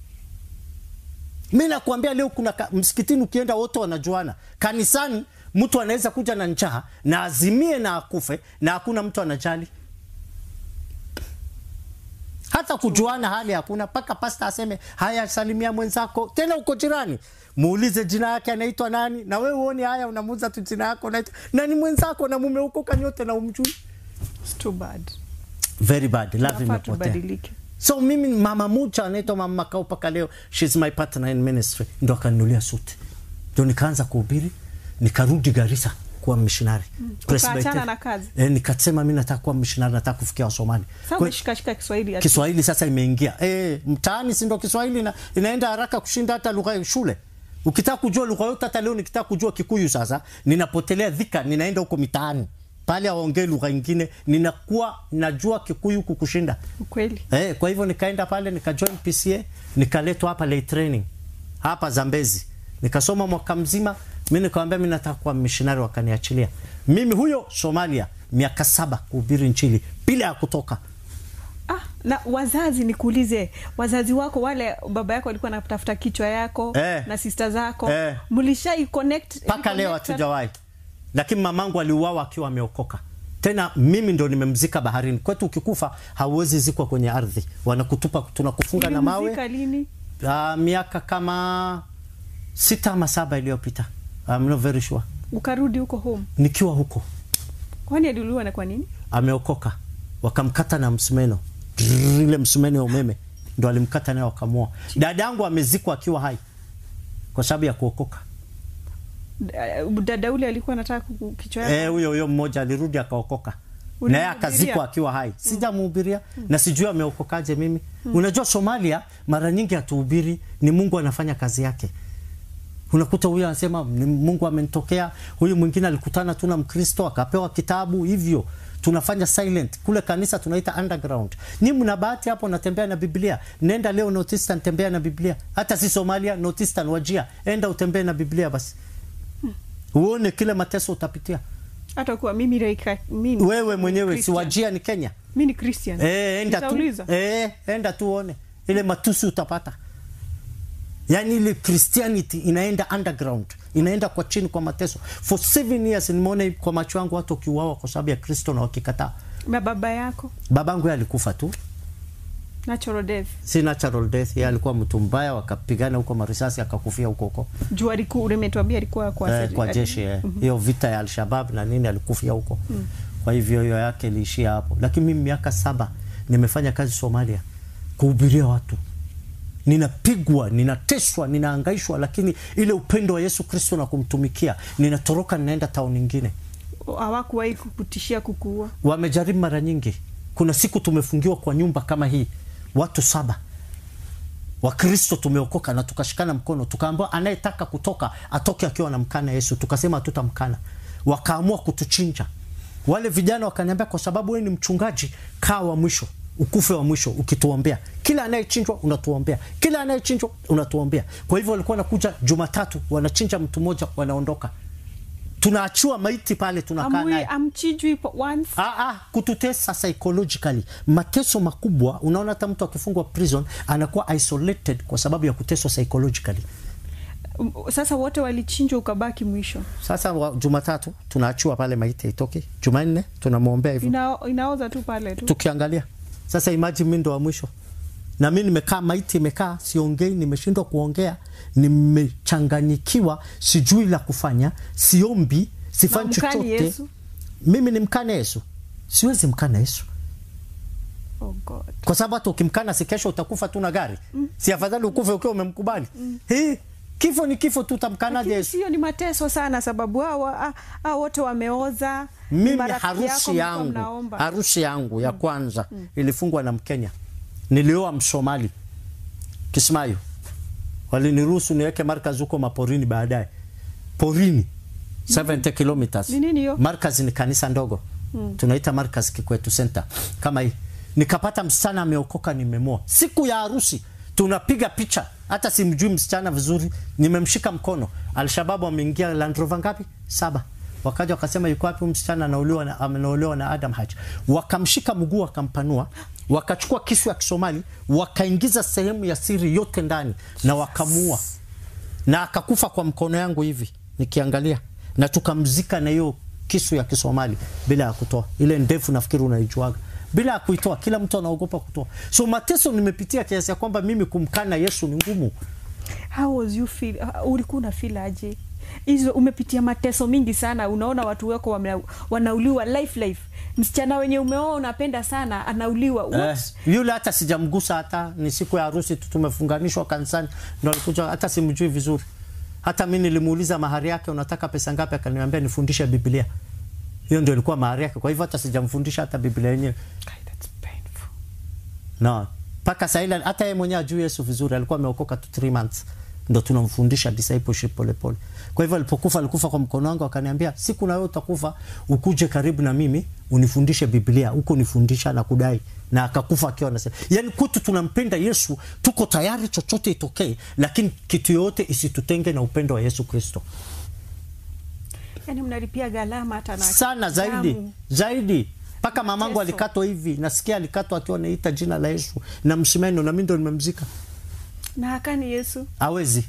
mi nakuambia leo kuna ka, msikitini ukienda wote wanajuana kanisani mtu anaweza kuja na njaa na azimie na akufe na hakuna mtu anajali hata kujuana hali hakuna mpaka pasta aseme haya salimia mwenzako tena uko jirani muulize jina yake anaitwa nani na wewe uone haya unamuuza tu jina yako naitwa na ni mwenzako na mume huko kanyote na umjui It's too bad very bad love Nafaa imepotea tubadilike so mimi mama mucha anaitwa mama makao mpaka leo shes my partner in ministry ndo akanunulia suti ndo nikaanza kuhubiri nikarudi garisa kuwa missionary Ukaachana na kazi? e, nikasema mi nataka kuwa missionary nataka kufikia wasomali sasa Kwa- umeshikashika kiswahili ati- kiswahili sasa imeingia e, mtaani sindo kiswahili ina, inaenda haraka kushinda hata lugha ya shule ukitaka kujua lugha yote hata leo nikitaka kujua kikuyu sasa ninapotelea dhika ninaenda huko mitaani pale aongee lugha ingine ninakuwa najua kikuyu kukushinda ukweli Eh, kwa hivyo nikaenda pale nikajoin PCA nikaletwa hapa lay training hapa Zambezi nikasoma mwaka mzima. Mi nikawambia mi nataka kuwa missionary, wakaniachilia mimi huyo Somalia miaka saba kuhubiri nchini bila ya kutoka. ah, na wazazi nikuulize wazazi wako wale baba yako alikuwa anatafuta kichwa yako Eh. na sista zako Eh. mlishai connect mpaka leo reconnect- hatujawahi, lakini mamangu aliuawa akiwa ameokoka. Tena mimi ndo nimemzika baharini. Kwetu ukikufa hauwezi zikwa kwenye ardhi, wanakutupa, tunakufunga na mawe. Ulimzika lini Uh, miaka kama sita ama saba iliyopita, I'm not very sure, ukarudi huko home nikiwa huko kwani aliuliwa na kwa nini ameokoka wakamkata na msumeno Drrrr, ile msumeno ya umeme ndo alimkata nayo wakamua dada yangu amezikwa akiwa hai kwa sababu ya kuokoka Uh, dada ule alikuwa anataka kuku- kichwa yako Eh, huyo huyo mmoja alirudi akaokoka naye Ulimhubiria? akazikwa akiwa hai sijamhubiria na sijui ameokokaje mimi unajua somalia mara nyingi hatuhubiri ni mungu anafanya kazi yake unakuta huyu anasema "Ni mungu amenitokea huyu mwingine alikutana tu na mkristo akapewa kitabu hivyo tunafanya silent kule kanisa tunaita underground ni mna bahati hapo natembea na biblia nenda leo northeastern tembea na biblia hata si somalia northeastern wajia enda utembee na biblia basi uone kile mateso utapitia hata kuwa mimi raika, mimi wewe mwenyewe si Christian. wajia ni kenya mi ni Christian Eh, enda tu, Nitauliza. eh, enda tu uone ile matusi utapata yaani ile christianity inaenda underground inaenda kwa chini kwa mateso for seven years nimeona kwa macho yangu watu wakiuawa kwa sababu ya kristo na wakikataa na baba yako babangu yeye alikufa tu natural death si natural death yeye alikuwa mtu mbaya wakapigana huko marisasi akakufia huko huko juu alikuwa umetuambia alikuwa kwa, eh, seri- kwa jeshi eh. hiyo vita ya alshabab na nini alikufia huko kwa hivyo hiyo yake iliishia hapo lakini mimi miaka saba nimefanya kazi somalia kuhubiria watu ninapigwa ninateswa ninaangaishwa lakini ile upendo wa yesu kristo na kumtumikia ninatoroka ninaenda tauni nyingine hawakuwahi kukutishia kukuua wamejaribu mara nyingi kuna siku tumefungiwa kwa nyumba kama hii watu saba wakristo tumeokoka na tukashikana mkono tukaambiwa anayetaka kutoka atoke akiwa na mkana yesu tukasema hatutamkana wakaamua kutuchinja wale vijana wakaniambia kwa sababu wewe ni mchungaji kaa wa mwisho ukufe wa mwisho ukituombea kila anayechinjwa unatuombea kila anayechinjwa unatuombea kwa hivyo walikuwa wanakuja jumatatu wanachinja mtu mmoja wanaondoka tunaachiwa maiti pale tunakaa naye Amwe- amchijwi po- once Ah, ah, kututesa psychologically mateso makubwa unaona hata mtu akifungwa prison anakuwa isolated kwa sababu ya kuteswa psychologically Um, sasa wote walichinjwa ukabaki mwisho sasa wa, jumatatu tunaachiwa pale maiti itoke jumanne tunamwombea hivyo Ina, inaoza tu pale tu tukiangalia sasa imagine mi ndo wa mwisho na mi nimekaa maiti imekaa siongei nimeshindwa kuongea nimechanganyikiwa sijui la kufanya siombi sifanyi Na mkani chochote Yesu? mimi ni mkane yesu siwezi mkana yesu oh God. kwa sababu hata ukimkana si kesho utakufa tu na gari mm. si afadhali ukufe ukiwa umemkubali mm. hii kifo ni kifo tu utamkanaje Lakini yesu sio ni mateso sana sababu hao ah, ah, wote wameoza ni mimi marafiki yako, harusi mlikuwa yangu mnaomba. harusi yangu ya kwanza ilifungwa na mkenya nilioa msomali kismayo waliniruhusu niweke markaz huko maporini baadaye porini 70 kilometers Ni nini hiyo? markaz ni kanisa ndogo tunaita markaz kikwetu center kama hii nikapata msichana ameokoka nimemoa siku ya harusi tunapiga picha hata simjui msichana vizuri nimemshika mkono alshababu ameingia Land Rover ngapi saba wakaja wakasema yuko wapi huyu msichana anaolewa na anaolewa na Adam Haji wakamshika mguu wakampanua wakachukua kisu ya Kisomali wakaingiza sehemu ya siri yote ndani na wakamuua na akakufa kwa mkono yangu hivi nikiangalia na tukamzika na hiyo kisu ya Kisomali bila ya kutoa ile ndefu, nafikiri unaijuaga, bila ya kuitoa. Kila mtu anaogopa kutoa. So mateso nimepitia kiasi ya kwamba mimi kumkana Yesu ni ngumu. How was you feel? Uh, ulikuwa una feel aje? Hizo umepitia mateso mingi sana, unaona watu wako wame, wanauliwa life life. Msichana wenye umeoa unapenda sana anauliwa. Eh, What? yule hata sijamgusa, hata ni siku ya harusi tu tumefunganishwa kanisani, ndo alikuja, hata simjui vizuri. Hata mi nilimuuliza mahari yake, unataka pesa ngapi? Akaniambia nifundishe Biblia. Hiyo ndio ilikuwa mahari yake, kwa hivyo hata sijamfundisha hata Biblia yenyewe God, that's painful. no mpaka saile hata yeye mwenyewe ajui Yesu vizuri, alikuwa ameokoka tu 3 months, ndo tunamfundisha discipleship polepole. Kwa hivyo alipokufa, alikufa kwa mkono wangu, akaniambia siku na wewe utakufa, ukuje karibu na mimi unifundishe Biblia, huko nifundisha na kudai, na akakufa akiwa anasema, yani kwetu tunampenda Yesu, tuko tayari chochote itokee, lakini kitu yoyote isitutenge na upendo wa Yesu Kristo. Yani mnalipia gharama hata na sana zaidi damu. zaidi mpaka mamangu Mateso. alikatwa hivi, nasikia alikatwa akiwa anaita jina la Yesu na msumeno, na mimi ndo nimemzika. na hakani Yesu. hawezi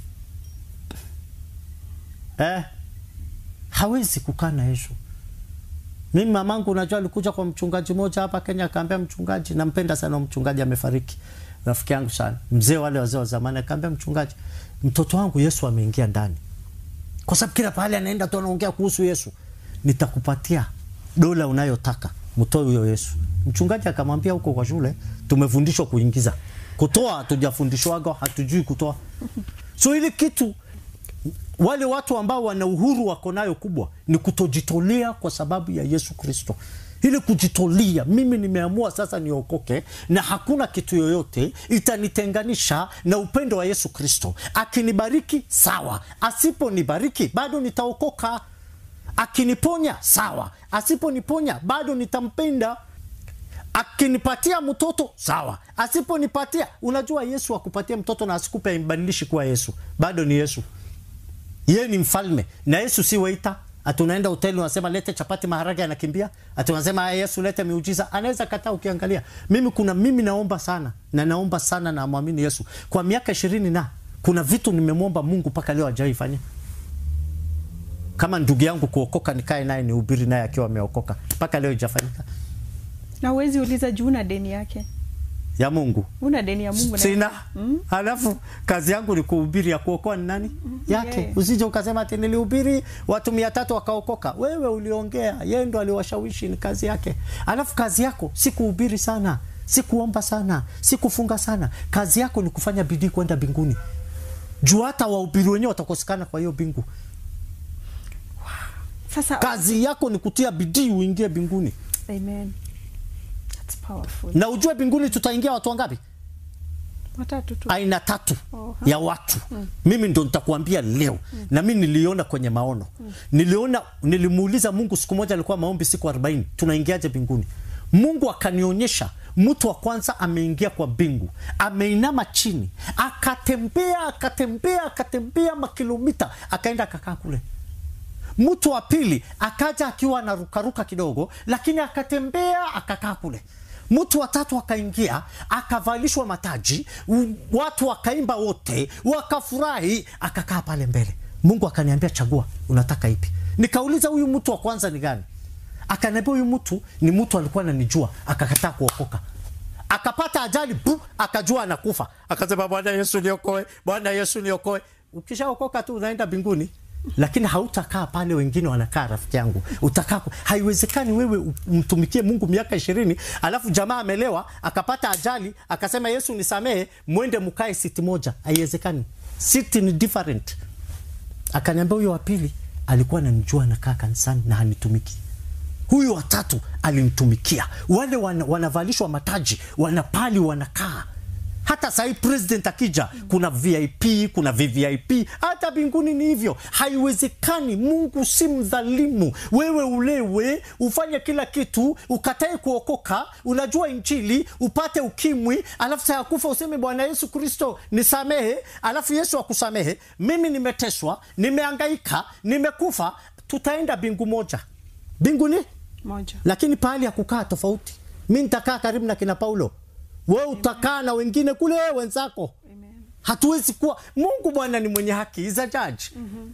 eh, hawezi kukaa na Yesu. Mimi mamangu, unajua, alikuja kwa mchungaji mmoja hapa Kenya, akaambia mchungaji, nampenda sana huyo mchungaji, amefariki, rafiki yangu sana, mzee, wale wazee wa zamani. Akaambia mchungaji, mtoto wangu Yesu ameingia ndani, kwa sababu kila pahali anaenda tu anaongea kuhusu Yesu. Nitakupatia dola unayotaka, mtoe huyo Yesu. Mchungaji akamwambia, huko kwa shule tumefundishwa kuingiza, kutoa hatujafundishwaga, hatujui kutoa. So ile kitu wale watu ambao wana uhuru wako nayo kubwa ni kutojitolea kwa sababu ya Yesu Kristo. Ili kujitolea, mimi nimeamua sasa niokoke, na hakuna kitu yoyote itanitenganisha na upendo wa Yesu Kristo. Akinibariki sawa, asiponibariki bado nitaokoka. Akiniponya sawa, asiponiponya bado nitampenda. Akinipatia mtoto sawa, asiponipatia, unajua Yesu akupatia mtoto na asikupe aimbadilishi kuwa Yesu, bado ni Yesu. Yeye ni mfalme na Yesu si waita. Ati unaenda hoteli unasema lete chapati maharage, anakimbia. Ati unasema Yesu lete miujiza, anaweza kataa. Ukiangalia mimi, kuna mimi naomba sana na naomba sana na mwamini Yesu kwa miaka ishirini na kuna vitu nimemwomba Mungu mpaka leo hajaifanya. Kama ndugu yangu kuokoka, nikae naye nihubiri naye akiwa ameokoka, mpaka leo haijafanyika. na uwezi uliza juu una deni yake Ya Mungu una deni ya Mungu na- sina Mm. halafu kazi yangu ni kuhubiri, ya kuokoa ni nani yake? Yeah. Usije ukasema ati nilihubiri watu mia tatu wakaokoka. Wewe uliongea, yeye ndo aliwashawishi, ni kazi yake. Halafu kazi yako si kuhubiri sana, si kuomba sana, si kufunga sana. Kazi yako ni kufanya bidii kwenda mbinguni, juu hata wahubiri wenyewe watakosekana kwa hiyo bingu. sasa Kazi yako ni kutia bidii uingie mbinguni, amen that's powerful na ujue mbinguni tutaingia watu wangapi? watatu tu aina tatu Oha. ya watu mimi ndo nitakuambia leo na mi niliona kwenye maono niliona nilimuuliza mungu siku moja alikuwa maombi siku 40 tunaingiaje mbinguni mungu akanionyesha mtu wa kwanza ameingia kwa mbingu ameinama chini akatembea akatembea akatembea makilomita akaenda akakaa kule mtu wa pili akaja akiwa anarukaruka kidogo, lakini akatembea akakaa kule. Mtu wa tatu akaingia akavalishwa mataji, u- watu wakaimba wote, wakafurahi, akakaa pale mbele. Mungu akaniambia chagua, unataka ipi? Nikauliza huyu mtu wa kwanza ni gani? Akaniambia huyu mtu ni mtu alikuwa ananijua, akakataa kuokoka akapata ajali bu, akajua anakufa, akasema Bwana Yesu niokoe, Bwana Yesu niokoe. Ukishaokoka tu unaenda mbinguni, lakini hautakaa pale wengine wanakaa. Rafiki yangu, utakaa ku- haiwezekani wewe umtumikie Mungu miaka ishirini alafu jamaa amelewa akapata ajali akasema Yesu nisamehe, mwende mkae siti moja. Haiwezekani, siti ni different. Akaniambia huyo wa pili alikuwa ananijua anakaa kanisani na hanitumiki huyu watatu alimtumikia. Wale wana, wanavalishwa mataji, wanapali, wanakaa. Hata sahii president akija, kuna VIP, kuna VVIP. Hata mbinguni ni hivyo. Haiwezekani. Mungu si mdhalimu. Wewe ulewe, ufanye kila kitu, ukatae kuokoka, unajua Injili, upate ukimwi, alafu saa ya kufa useme Bwana Yesu Kristo nisamehe, alafu Yesu akusamehe. Mimi nimeteswa, nimeangaika, nimekufa, tutaenda bingu moja mbinguni moja lakini pahali ya kukaa tofauti. Mi nitakaa karibu na kina Paulo, we utakaa na wengine kule wenzako. Amen. Hatuwezi kuwa. Mungu Bwana ni mwenye haki, he is a judge.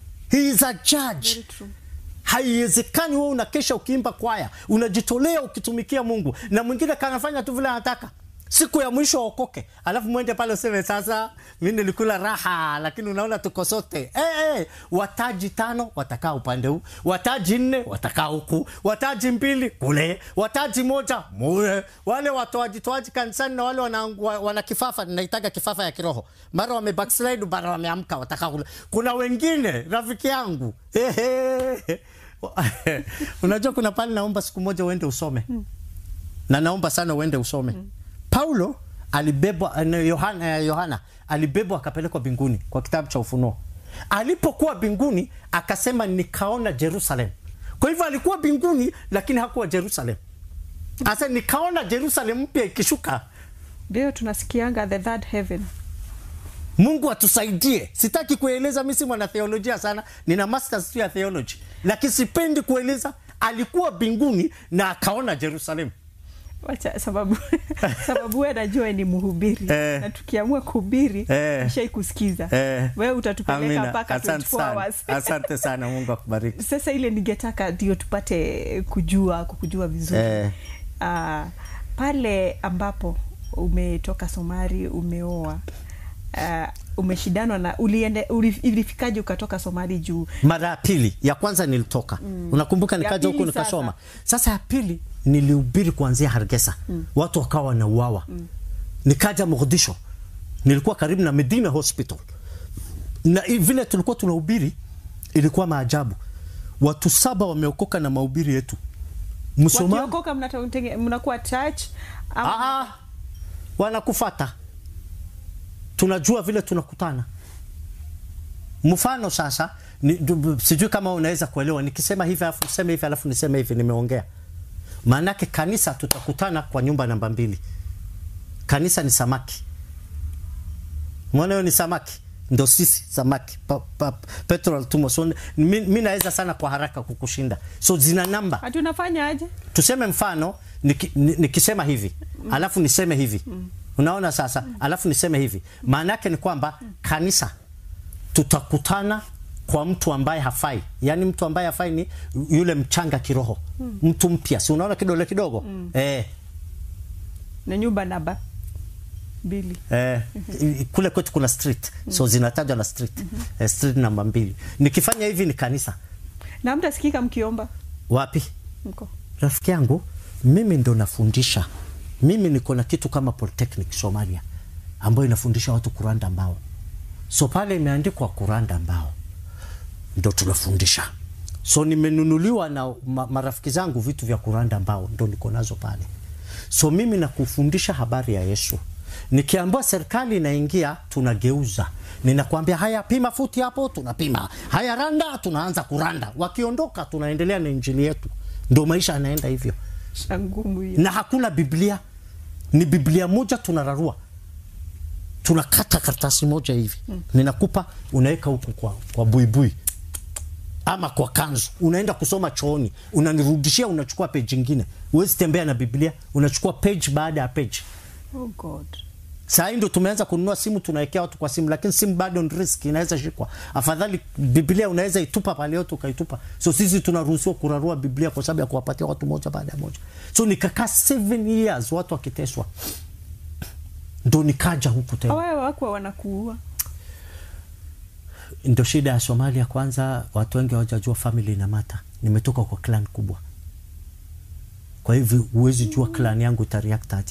He is a judge. Very true. Haiwezekani wewe unakesha ukiimba kwaya, unajitolea ukitumikia Mungu, na mwingine kanafanya tu vile anataka. Siku ya mwisho waokoke, alafu mwende pale useme sasa, mi nilikula raha, lakini unaona tuko sote eh, eh, wataji tano watakaa upande huu, wataji nne watakaa huku, wataji mbili kule, wataji moja mule. Wale watoaji toaji kanisani na wale wana, wa- wana kifafa, ninaitaga kifafa ya kiroho, mara wame backslide, mara wameamka, watakaa kule. Kuna wengine rafiki yangu ehe, unajua kuna pale naomba siku moja uende usome na naomba sana uende usome Paulo alibebwa na Yohana, eh, Yohana alibebwa akapelekwa mbinguni kwa kitabu cha Ufunuo. Alipokuwa mbinguni akasema nikaona Jerusalem. Kwa hivyo alikuwa mbinguni lakini hakuwa Jerusalem. Asa nikaona Jerusalem mpya ikishuka. ndio tunasikianga the third heaven Mungu atusaidie. Sitaki kueleza, mimi si mwana theolojia sana, nina masters tu ya theology, lakini sipendi kueleza. Alikuwa mbinguni na akaona Jerusalem. wacha sababu sababu wewe najua ni mhubiri Eh. na tukiamua kuhubiri Eh. ishai kusikiza Eh. wewe utatupeleka Amina. mpaka Asante 24 sana. hours Asante sana, Mungu akubariki. sasa ile ningetaka ndio tupate kujua kukujua vizuri Eh. Ah, pale ambapo umetoka Somali umeoa uh, umeshidanwa na uliende uli- ilifikaje ukatoka Somali juu mara ya pili ya kwanza nilitoka unakumbuka Ya nikaja huku pili nikasoma sasa. ya pili nilihubiri kuanzia Hargesa watu wakawa wanauawa nikaja Mogadisho nilikuwa karibu na Medina Hospital na i- vile tulikuwa tunahubiri ilikuwa maajabu watu saba wameokoka na mahubiri yetu msomali wakiokoka mnatenge- mnakuwa church ama- Ah, ah. wanakufata tunajua vile tunakutana mfano sasa ni, du- sijui kama unaweza kuelewa nikisema hivi alafu niseme hivi alafu niseme hivi nimeongea maanake kanisa tutakutana kwa nyumba namba mbili kanisa ni samaki mwana hiyo ni samaki ndo sisi samaki pa, pa, petrol tumo so, mi, mi naweza sana kwa haraka kukushinda so zina namba ati unafanya aje tuseme mfano niki- ni- nikisema hivi alafu niseme hivi unaona sasa alafu niseme hivi maana yake ni kwamba kanisa tutakutana kwa mtu ambaye hafai yaani mtu ambaye hafai ni yule mchanga kiroho mtu mpya si unaona kidole kidogo eh, na nyumba namba mbili eh, i- kule kwetu kuna street so zinatajwa na street eh, street namba mbili nikifanya hivi ni kanisa na mtasikika mkiomba wapi mko rafiki yangu mimi ndo nafundisha mimi niko na kitu kama polytechnic somalia ambayo inafundisha watu kuranda mbao so pale imeandikwa kuranda mbao ndo tunafundisha so nimenunuliwa na ma, marafiki zangu vitu vya kuranda mbao ndo niko nazo pale so mimi nakufundisha habari ya yesu nikiambiwa serikali inaingia tunageuza ninakwambia haya pima futi hapo tunapima haya randa tunaanza kuranda wakiondoka tunaendelea na injili yetu ndo maisha yanaenda hivyo shangumu hiyo na hakuna biblia ni biblia moja tunararua tunakata karatasi moja hivi mm. ninakupa unaweka huku kwa, kwa buibui ama kwa kanzu unaenda kusoma chooni unanirudishia unachukua page ingine huwezi tembea na biblia unachukua page baada ya page oh god saa hii ndo tumeanza kununua simu tunawekea watu kwa simu lakini simu bado ni risk inaweza shikwa afadhali biblia unaweza itupa pale yote ukaitupa so sisi tunaruhusiwa kurarua biblia kwa sababu ya kuwapatia watu moja baada ya moja so nikakaa seven years watu wakiteswa ndo nikaja huku tena awaye wakwa wanakuua ndo shida ya somalia kwanza watu wengi hawajajua family na mata nimetoka kwa clan kubwa kwa hivyo huwezi jua clan yangu itareact aje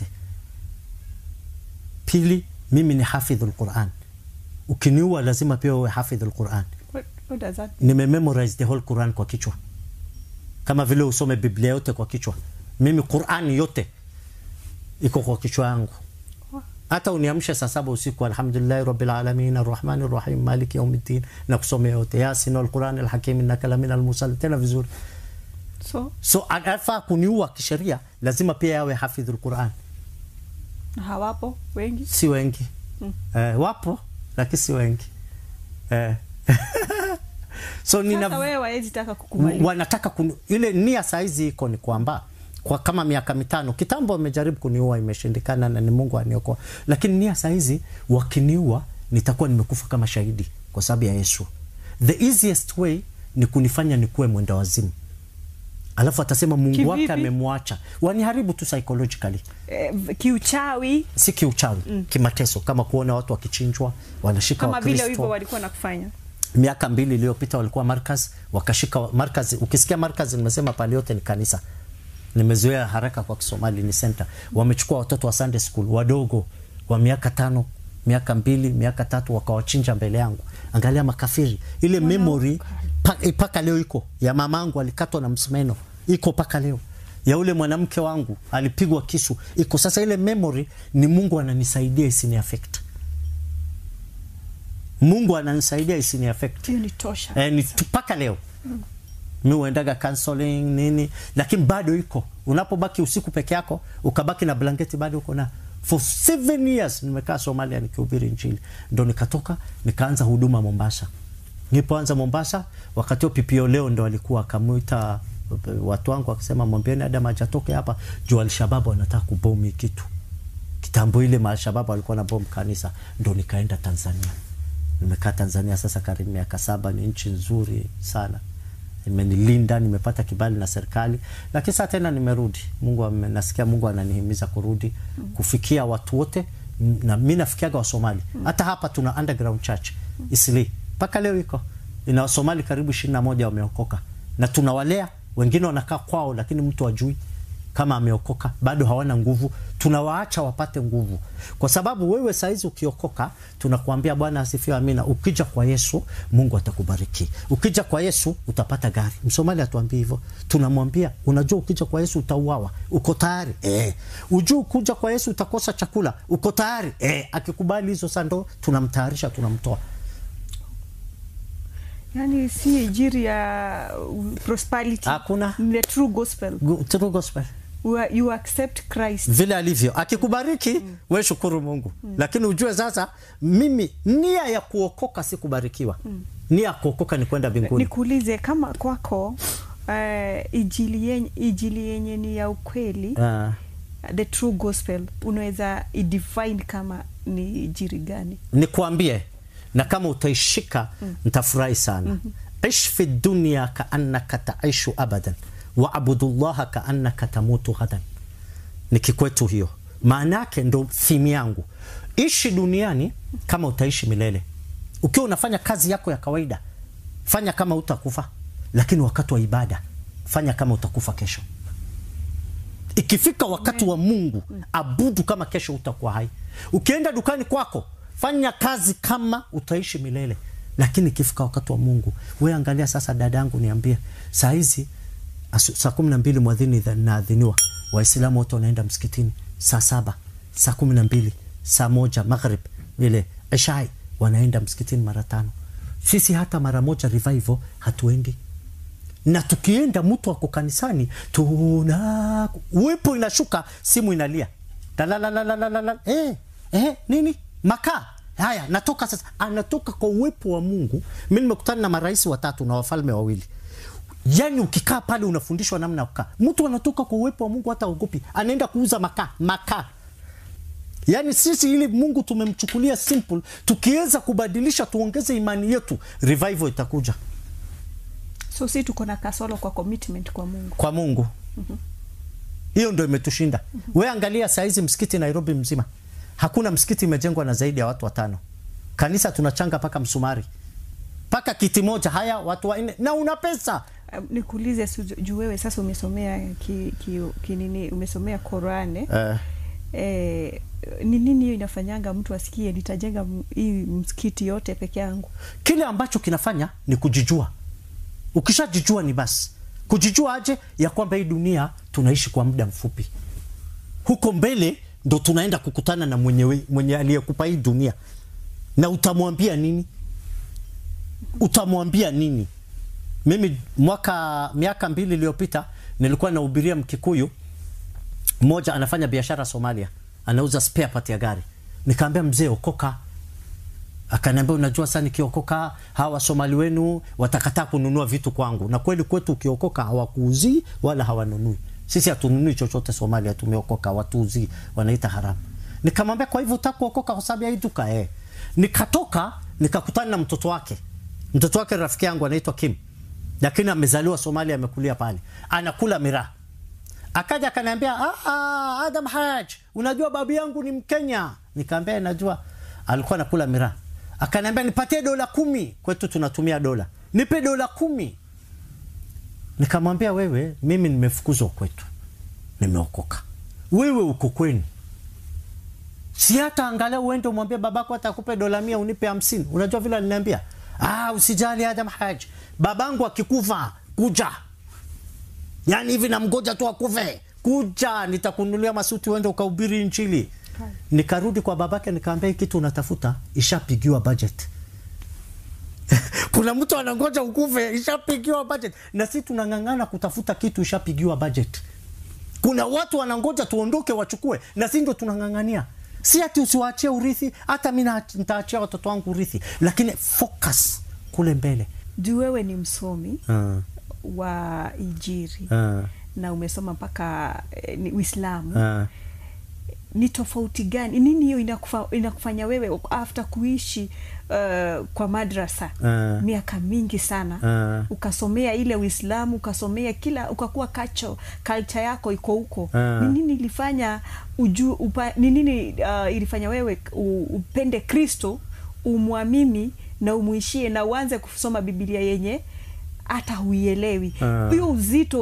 pili mimi ni hafidhul quran ukiniua lazima pia uwe hafidhul quran what, what does that nimememorize the whole quran kwa kichwa kama vile usome biblia yote kwa kichwa mimi qurani yote iko kwa kichwa yangu hata uniamshe saa saba usiku alhamdulillahi rabbil alamin arrahmani rrahim maliki yaumiddin na kusomea yote yasin walquran alhakim innaka lamina almursal tena vizuri so so anafaa kuniua kisheria lazima pia yawe hafidhul quran na hawapo wengi si wengi Mm. eh, wapo lakini si wengi eh. so sasa nina wewe waezi taka kukubali wanataka kuni, ile nia saizi iko ni kwamba kwa kama miaka mitano kitambo wamejaribu kuniua imeshindikana na ni mungu aniokoa lakini nia saizi wakiniua nitakuwa nimekufa kama shahidi kwa sababu ya yesu the easiest way ni kunifanya nikuwe mwenda wazimu alafu atasema mungu wake Kivipi? amemwacha waniharibu tu psychologically eh, kiuchawi si kiuchawi mm. kimateso kama kuona watu wakichinjwa wanashika kama vile wakristo hivyo walikuwa nakufanya miaka mbili iliyopita walikuwa markaz wakashika markaz ukisikia markaz nimesema pale yote ni kanisa nimezoea haraka kwa kisomali ni center wamechukua watoto wa sunday school wadogo wa miaka tano miaka mbili miaka tatu wakawachinja mbele yangu angalia makafiri ile memory mpaka pa, leo iko ya mamangu alikatwa na msumeno iko mpaka leo ya ule mwanamke wangu alipigwa kisu iko sasa ile memory ni mungu ananisaidia isini affect mungu ananisaidia isini affect hiyo ni tosha eh, ni tu- mpaka leo mi huendaga counseling nini lakini bado iko unapobaki usiku peke yako ukabaki na blanketi bado uko na for seven years nimekaa somalia nikihubiri nchini ndo nikatoka nikaanza huduma mombasa nilipoanza mombasa wakati huo pipio leo ndo alikuwa akamwita watu wangu akisema mwambieni adam ajatoke hapa juu alshababu anataka kubomi kitu kitambo ile maalshababu alikuwa na bom kanisa ndo nikaenda tanzania nimekaa tanzania sasa karibu miaka saba ni nchi nzuri sana imenilinda nimepata kibali na serikali lakini saa tena nimerudi mungu ame- nasikia mungu ananihimiza kurudi kufikia watu wote m- na mi nafikiaga wasomali hata hapa tuna underground church isli mpaka leo iko ina wasomali karibu ishirini na moja wameokoka na tunawalea wengine wanakaa kwao lakini mtu ajui kama ameokoka bado hawana nguvu tunawaacha wapate nguvu kwa sababu wewe saizi ukiokoka tunakuambia bwana asifiwe amina ukija kwa yesu mungu atakubariki ukija kwa yesu utapata gari msomali atuambia hivyo tunamwambia unajua ukija kwa yesu utauawa uko tayari eh. ujuu kuja kwa yesu utakosa chakula uko tayari eh. akikubali hizo sando tunamtayarisha tunamtoa yani si injiri ya uh, prosperity Hakuna. Ni the true gospel Gu- true gospel you, are- you accept christ vile alivyo akikubariki mm. we shukuru mungu mm. lakini ujue sasa mimi nia ya kuokoka si kubarikiwa mm. nia ya kuokoka ni kwenda mbinguni nikuulize kama kwako uh, ijili yenye, ijili yenye ni ya ukweli uh, the true gospel unaweza idefine kama ni ijiri gani nikuambie na kama utaishika mm. ntafurahi sana mm-hmm. ish fi dunia kaannaka taishu abadan waabudu llaha kaannaka tamutu ghadan ni kikwetu hiyo maana yake ndo thimu yangu ishi duniani kama utaishi milele ukiwa unafanya kazi yako ya kawaida fanya kama utakufa lakini wakati wa ibada fanya kama utakufa kesho ikifika wakati wa mungu abudu kama kesho utakuwa hai ukienda dukani kwako fanya kazi kama utaishi milele lakini ikifika wakati wa mungu we angalia sasa dada yangu niambie saa hizi asu- saa kumi na mbili mwadhini dha- naadhiniwa waislamu wote wanaenda msikitini saa saba saa kumi na mbili saa moja maghrib vile ishai wanaenda msikitini mara tano sisi hata mara moja revival hatuendi na tukienda mtu ako kanisani tuna uwepo inashuka simu inalia Dalalalalala. eh, eh, nini makaa haya natoka sasa anatoka kwa uwepo wa mungu mi nimekutana na marais watatu na wafalme wawili yani ukikaa pale unafundishwa namna ya kukaa mtu anatoka kwa uwepo wa mungu hata ogopi anaenda kuuza makaa makaa yaani sisi ili mungu tumemchukulia simple tukiweza kubadilisha tuongeze imani yetu revival itakuja so si tuko na kasolo kwa commitment kwa mungu kwa mungu hiyo ndo imetushinda we angalia sahizi msikiti nairobi mzima hakuna msikiti imejengwa na zaidi ya watu watano kanisa tunachanga mpaka msumari mpaka kiti moja haya watu wanne na una pesa Um, nikuulize su- juu wewe sasa umesomea ki, ki, ki nini umesomea Korane uh, eh, ni nini hiyo inafanyanga mtu asikie nitajenga m- hii msikiti yote peke yangu kile ambacho kinafanya ni kujijua ukishajijua ni basi kujijua aje ya kwamba hii dunia tunaishi kwa muda mfupi huko mbele ndo tunaenda kukutana na mwenye, mwenye aliyekupa hii dunia na utamwambia nini utamwambia nini mimi mwaka miaka mbili iliyopita nilikuwa nahubiria mkikuyu mmoja anafanya biashara somalia anauza spare part ya gari nikaambia mzee okoka akaniambia unajua saa nikiokoka hawa wasomali wenu watakataa kununua vitu kwangu na kweli kwetu ukiokoka hawakuuzii wala hawanunui sisi hatununui chochote somalia tumeokoka watuuzii wanaita haramu nikamwambia kwa hivyo utakuokoka kwa sababu ya hii duka eh. nikatoka nikakutana na mtoto wake mtoto wake rafiki yangu anaitwa kim lakini amezaliwa somalia amekulia pale anakula miraa akaja akaniambia "Ah, ah, adam haj unajua babu yangu ni mkenya nikaambia najua alikuwa anakula miraa akaniambia nipatie dola kumi kwetu tunatumia dola nipe dola kumi nikamwambia wewe mimi nimefukuzwa kwetu nimeokoka wewe uko kwenu si hata angalia uende umwambie babako hata akupe dola mia unipe hamsini unajua vile aliniambia ah, usijali adam haj babangu akikufa kuja yaani hivi namgoja tu akufe kuja nitakunulia masuti uende ukahubiri nchili nikarudi kwa babake nikaambia hii kitu unatafuta ishapigiwa budget kuna mtu anangoja ukufe ishapigiwa budget na si tunang'ang'ana kutafuta kitu ishapigiwa budget kuna watu wanangoja tuondoke wachukue na si ndo tunang'ang'ania si ati usiwaachie urithi hata mi na- nitaachia watoto wangu urithi lakini focus kule mbele juu wewe ni msomi uh, wa ijiri uh, na umesoma mpaka eh, ni uislamu uh. ni tofauti gani nini hiyo inakufa, inakufanya wewe after kuishi uh, kwa madrasa Ah. miaka mingi sana Ah. ukasomea ile uislamu ukasomea kila ukakuwa kacho culture yako iko huko Ah. ni nini ilifanya uju upa, ni nini uh, ilifanya wewe u, upende kristo umwamini na umuishie na uanze kusoma bibilia yenye hata huielewi Ah. hiyo uzito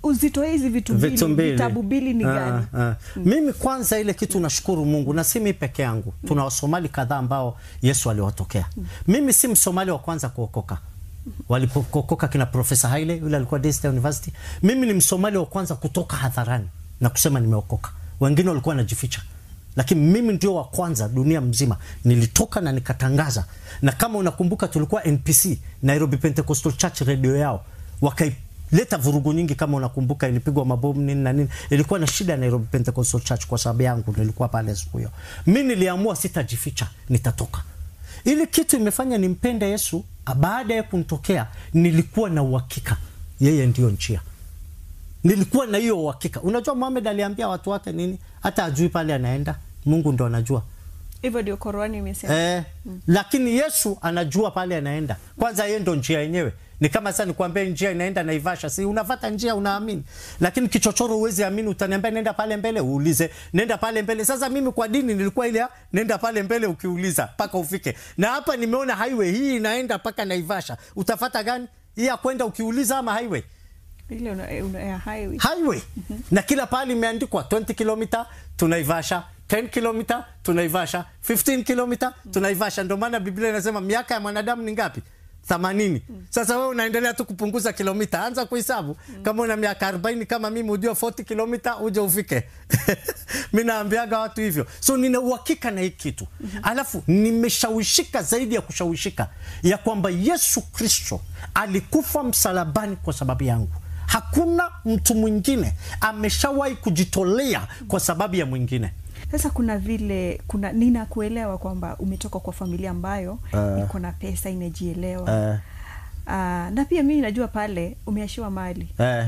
uzito hizi vitu vitu mbili mbili vitabu mbili ni Ah, gani ah. mimi kwanza ile kitu nashukuru mungu na si mi peke yangu tuna wasomali kadhaa ambao yesu aliwatokea mimi si msomali wa kwanza kuokoka walipookoka kina profesa haile yule alikuwa Daystar university mimi ni msomali wa kwanza kutoka hadharani na kusema nimeokoka wengine walikuwa wanajificha lakini mimi ndio wa kwanza dunia mzima nilitoka na nikatangaza na kama unakumbuka tulikuwa npc nairobi pentecostal church radio yao wakaileta vurugu nyingi kama unakumbuka ilipigwa mabomu nini na nini ilikuwa na shida ya nairobi pentecostal church kwa sababu yangu nilikuwa pale siku hiyo mi niliamua sitajificha nitatoka ili kitu imefanya nimpende yesu baada ya kunitokea nilikuwa na uhakika yeye ndiyo njia nilikuwa na hiyo uhakika unajua muhamed aliambia watu wake nini hata ajui pale anaenda mungu ndo anajua hivyo ndio korani imesema eh, lakini yesu anajua pale anaenda kwanza yeye ndo njia yenyewe ni kama sasa nikwambia njia inaenda naivasha si unafata njia unaamini lakini kichochoro huwezi amini utaniambia nenda pale mbele uulize nenda pale mbele sasa mimi kwa dini nilikuwa ile ya, nenda pale mbele ukiuliza mpaka ufike na hapa nimeona highway hii inaenda mpaka naivasha utafata gani hii ya kwenda ukiuliza ama highway ile una, una, ya highway highway na kila pahali imeandikwa 20 kilomita tunaivasha 10 kilomita tunaivasha 15 kilomita tunaivasha ndio maana biblia inasema miaka ya mwanadamu ni ngapi 80 sasa wewe unaendelea tu kupunguza kilomita anza kuhesabu kama una miaka 40 kama mimi ujue 40 kilomita uje ufike mi naambiaga watu hivyo so nina uhakika na hii kitu alafu nimeshawishika zaidi ya kushawishika ya kwamba yesu kristo alikufa msalabani kwa sababu yangu hakuna mtu mwingine ameshawahi kujitolea kwa sababu ya mwingine sasa kuna vile kuna ninakuelewa kwamba umetoka kwa familia ambayo Ah. iko na pesa imejielewa uh, Ah, na pia mimi najua pale umeashiwa mali uh,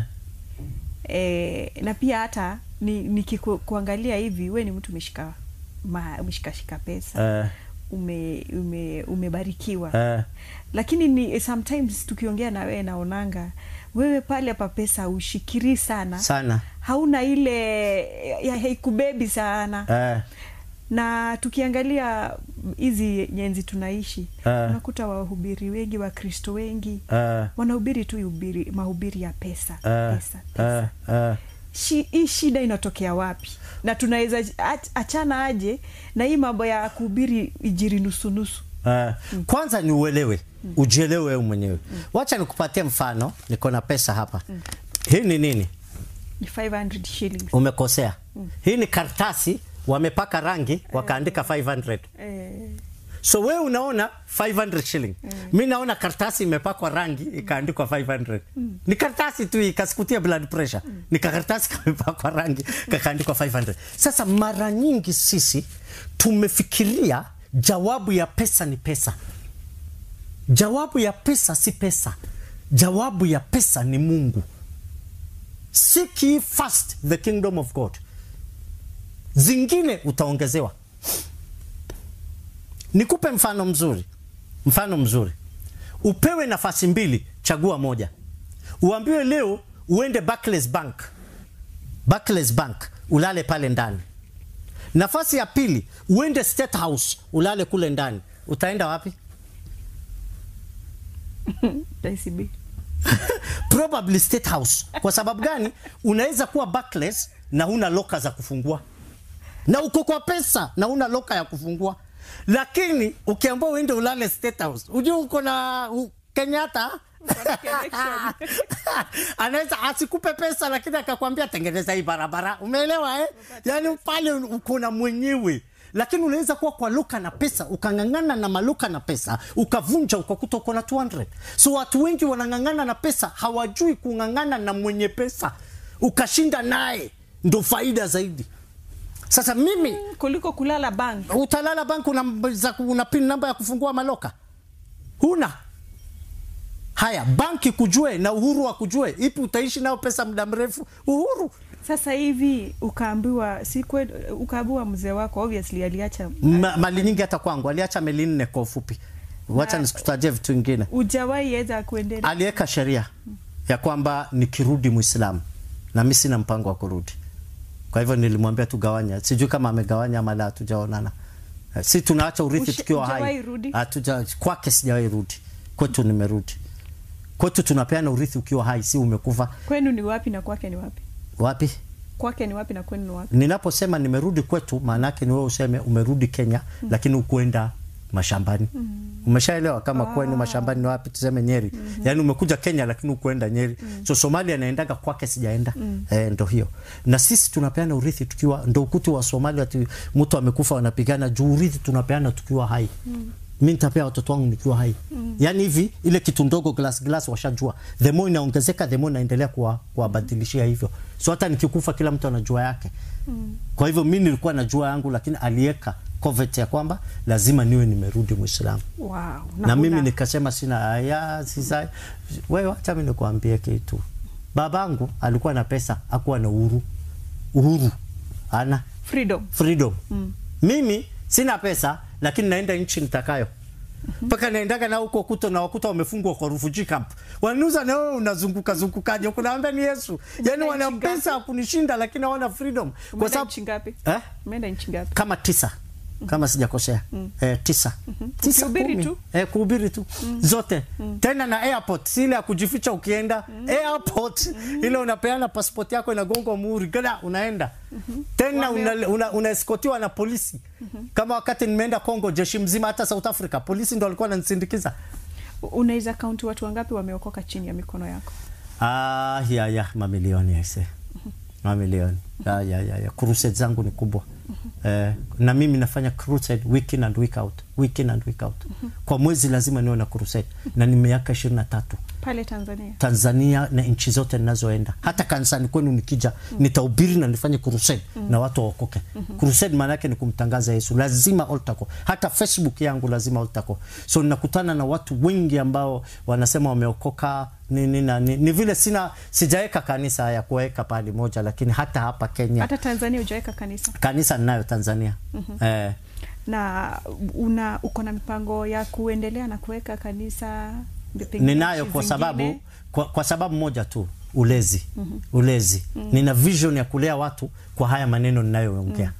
e, na pia hata nikikuangalia hivi we ni mtu umeshika ma- umeshikashika pesa uh, ume, ume, umebarikiwa uh, lakini ni sometimes tukiongea na wewe naonanga wewe pale pa pesa ushikiri sana sana hauna ile ya haikubebi sana uh, na tukiangalia hizi nyenzi tunaishi Ah. unakuta wahubiri wengi wakristo wengi uh, wanahubiri tu ubiri, mahubiri ya pesa uh, pesa, pesa. uh, uh, Shi, hii shida inatokea wapi na tunaweza ach- achana aje na hii mambo ya kuhubiri ijiri nusunusu Uh, kwanza ni uelewe ujielewe wewe mwenyewe wacha nikupatie mfano niko na pesa hapa hii ni nini ni 500 shillings umekosea hii ni kartasi wamepaka rangi wakaandika 500 eh, so wewe unaona 500 shilling mi naona kartasi imepakwa rangi ikaandikwa 500 ni kartasi tu ikasikutia blood pressure ni kakartasi kamepakwa rangi kakaandikwa 500 sasa mara nyingi sisi tumefikiria jawabu ya pesa ni pesa jawabu ya pesa si pesa jawabu ya pesa ni mungu seek ye first the kingdom of god zingine utaongezewa nikupe mfano mzuri mfano mzuri upewe nafasi mbili chagua moja uambiwe leo uende Barclays bank Barclays bank ulale pale ndani nafasi ya pili uende state house ulale kule ndani utaenda wapi ICB. probably state house kwa sababu gani unaweza kuwa Barclays na huna loka za kufungua na uko kwa pesa na huna loka ya kufungua lakini ukiambiwa uende ulale state house ujue uko na u, kenyatta connection. anaweza asikupe pesa lakini akakwambia tengeneza hii barabara umeelewa eh? yaani pale uko na mwenyewe lakini unaweza kuwa kwa luka na pesa ukang'ang'ana na maluka na pesa ukavunja ukakuta uko na 200 so watu wengi wanang'ang'ana na pesa hawajui kung'ang'ana na mwenye pesa ukashinda naye ndo faida zaidi sasa mimi kuliko kulala bank utalala bank una, za- una pin namba ya kufungua maloka huna haya banki kujue na uhuru wa kujue ipi utaishi nao pesa muda mrefu uhuru sasa hivi ukaambiwa si kwe- ukaambiwa mzee wako obviously aliacha Ma, mali nyingi hata kwangu aliacha meli nne kwa ufupi wacha Na- nisikutajie vitu vingine ujawahi weza kuendelea aliweka sheria ya kwamba nikirudi mwislamu na mi sina mpango wa kurudi kwa hivyo nilimwambia tugawanya sijui kama amegawanya ama la hatujaonana Eh, si tunaacha urithi Usha- tukiwa hai hujawahi rudi? Hatuja- kwake sijawahi rudi kwetu nimerudi kwetu tunapeana urithi ukiwa hai si umekufa kwenu ni wapi na kwake ni wapi wapi kwake ni wapi na kwenu ni wapi ninaposema nimerudi kwetu maana yake ni wewe useme umerudi Kenya lakini ukuenda mashambani umeshaelewa kama kwenu mashambani ni wapi tuseme Nyeri yaani umekuja Kenya lakini ukuenda Nyeri so Somalia naendaga kwake sijaenda eh, ndo hiyo na sisi tunapeana urithi tukiwa ndo ukuti wa Somalia ati mtu amekufa wanapigana juu urithi tunapeana tukiwa hai mi nitapea watoto wangu nikiwa hai yaani hivi ile kitu ndogo glass glass washajua the more inaongezeka the more naendelea kuwa- kuwabadilishia hivyo so hata nikikufa kila mtu anajua yake kwa hivyo mi nilikuwa najua yangu lakini aliweka covet ya kwamba lazima niwe nimerudi mwislamu wow. na, mimi una- nikasema sina aya sisa wewe acha mimi nikuambie kitu babangu alikuwa na pesa akuwa na uhuru uhuru ana freedom freedom mimi sina pesa lakini naenda nchi nitakayo mpaka naendaga na huko kuto na wakuta wamefungwa kwa refugee camp wananuza na wewe unazunguka zungukaje kunaambia ni Yesu yani wana nchi ngapi? pesa ya kunishinda lakini hawana freedom kwa umeenda sababu nchi ngapi eh? umeenda nchi ngapi kama tisa kama sijakosea eh, tisa tisa Ukihubiri kumi. tu? eh, kuhubiri tu zote tena na airport si ile ya kujificha ukienda airport ile unapeana passport yako inagongwa muhuri gada unaenda tena Wame- una, una, unaeskotiwa na polisi kama wakati nimeenda Congo jeshi mzima hata South Africa polisi ndo walikuwa wananisindikiza unaweza kaunti watu wangapi wameokoka chini ya mikono yako Ah, ya ya mamilioni aise, mamilioni ya ya ya, ya. Crusade zangu ni kubwa eh, na mimi nafanya crusade week in and week out, week in and week out. Kwa mwezi lazima niwe na crusade na ni miaka ishirini na tatu pale tanzania Tanzania na nchi zote ninazoenda, hata kanisani kwenu nikija nitahubiri na nifanye crusade na watu waokoke. Crusade maana yake ni kumtangaza Yesu, lazima altar call. Hata Facebook yangu lazima altar call. So ninakutana na watu wengi ambao wanasema wameokoka ni, ni, na, ni, ni vile sina sijaweka kanisa ya kuweka pahali moja, lakini hata hapa Kenya hata tanzania hujaweka kanisa kanisa ninayo Tanzania eh, na una uko na mipango ya kuendelea na kuweka kanisa pengine ninayo nchi kwa zingine? sababu kwa, kwa sababu moja tu ulezi ulezi nina vision ya kulea watu kwa haya maneno ninayoongea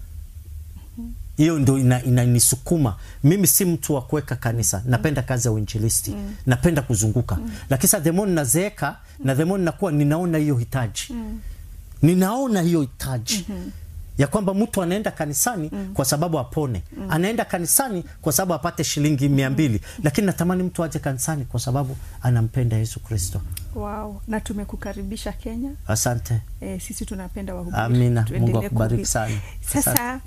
hiyo ndo ina- inanisukuma mimi si mtu wa kuweka kanisa napenda kazi ya uinjilisti napenda kuzunguka lakini sasa the more nazeeka na the more nakuwa ninaona hiyo hitaji ninaona hiyo hitaji ya kwamba mtu anaenda kanisani kwa sababu apone anaenda kanisani kwa sababu apate shilingi mia mbili lakini natamani mtu aje kanisani kwa sababu anampenda yesu kristo wow. na tumekukaribisha kenya asante e, sisi tunapenda wahubiri. Amina. Tuendelee Mungu akubariki kuhubiri. sana. sasa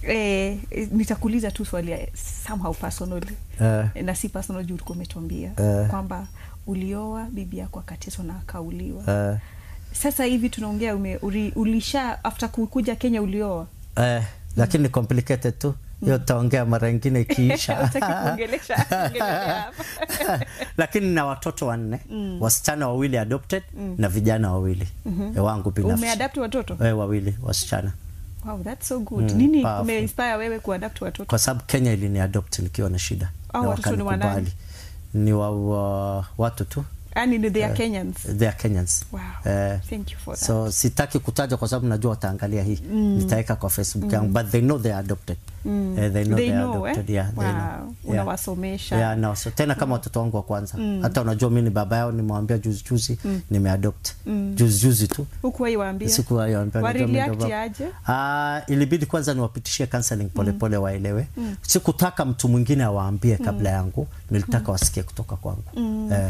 e, nitakuuliza tu swali ya somehow personally Eh. na si personal juu ulikuwa umetuambia Eh. kwamba ulioa bibi yako akateswa na akauliwa eh, sasa hivi tunaongea ume, uli, ulisha after kukuja kenya ulioa eh, lakini ni complicated tu hiyo tutaongea mara ingine ikiisha Hutaki kuongelesha- kuongelelea hapa. lakini na watoto wanne wasichana wawili adopted na vijana wawili eh, wangu binafsi umeadapt watoto eh, wawili wasichana wow, that's so good nini powerful. umeinspire wewe kuadapt watoto kwa sababu kenya ilini adopt nikiwa na shida Hao na watoto ni wa wakanikubali. ni wa, wa watu tu yani they are kenyans they are Kenyans wow Eh, thank you for that so sitaki kutaja kwa sababu najua wataangalia hii nitaweka kwa facebook yangu but they know they are adopted Eh, they know They they are know, eh? adopted yeah, they Wow. know. Yeah. Unawasomesha. yeah, no, so, tena kama watoto wangu wa kwanza hata unajua mi ni baba yao nimewambia juzi juzi nimeadopt juzi juzi tu huku waiwaambia sikuwaambia Wareliact aje? Ah, ilibidi kwanza niwapitishie counseling polepole waelewe sikutaka mtu mwingine awaambie kabla yangu nilitaka wasikie kutoka kwangu eh,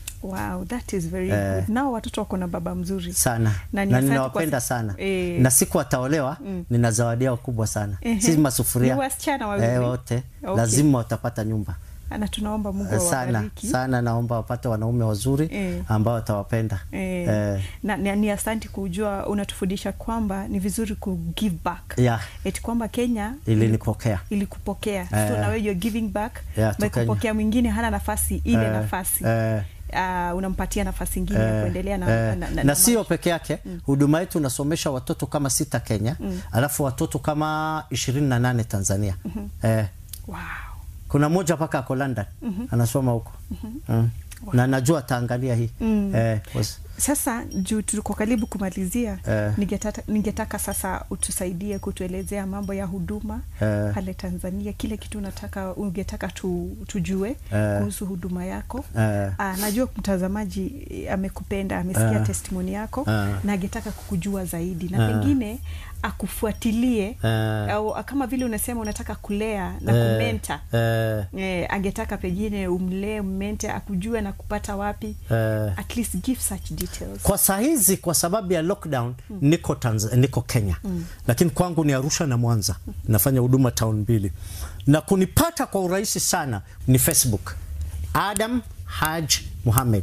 wow that is very Eh. good nao watoto wako na baba mzuri sana Na na, ni asante ninawapenda kwa- sana Eh. na siku wataolewa nina zawadi yao kubwa sana Ehe. si masufuria Ni wasichana wawili? eh, wote Okay. lazima watapata nyumba na tunaomba mungu Eh, sana awabariki sana naomba wapate wanaume wazuri Eh. ambao watawapenda Eh, Eh, na, na, ni asanti kujua unatufundisha kwamba ni vizuri ku give back Yeah. eti kwamba kenya ilinipokea ilikupokea Eh. so nawe you're giving back Yeah, by to Kenya. kupokea mwingine hana nafasi ile Eh, nafasi eh. uh, unampatia nafasi ingine ya Eh, kuendelea na, eh, na, na, na, sio peke yake huduma yetu unasomesha watoto kama sita Kenya alafu watoto kama ishirini na nane Tanzania eh, wow. kuna mmoja mpaka ako London anasoma huko mm. na najua ataangalia hii eh, was- sasa juu tuko karibu kumalizia Eh. ningetata, ningetaka sasa utusaidie kutuelezea mambo ya huduma Eh. pale tanzania kile kitu unataka ungetaka tu, tujue Eh. kuhusu huduma yako Eh. Ah, najua mtazamaji eh, amekupenda amesikia Eh. testimoni yako Eh. na angetaka kukujua zaidi na Eh. pengine akufuatilie Eh. au kama vile unasema unataka kulea na Eh, kumenta eh, eh, angetaka pengine umlee ummente akujue na kupata wapi eh. at least give such details kwa saa hizi kwa sababu ya lockdown niko Tanz- niko Kenya lakini kwangu ni Arusha na Mwanza nafanya huduma town mbili na kunipata kwa urahisi sana ni Facebook Adam Haj Muhammad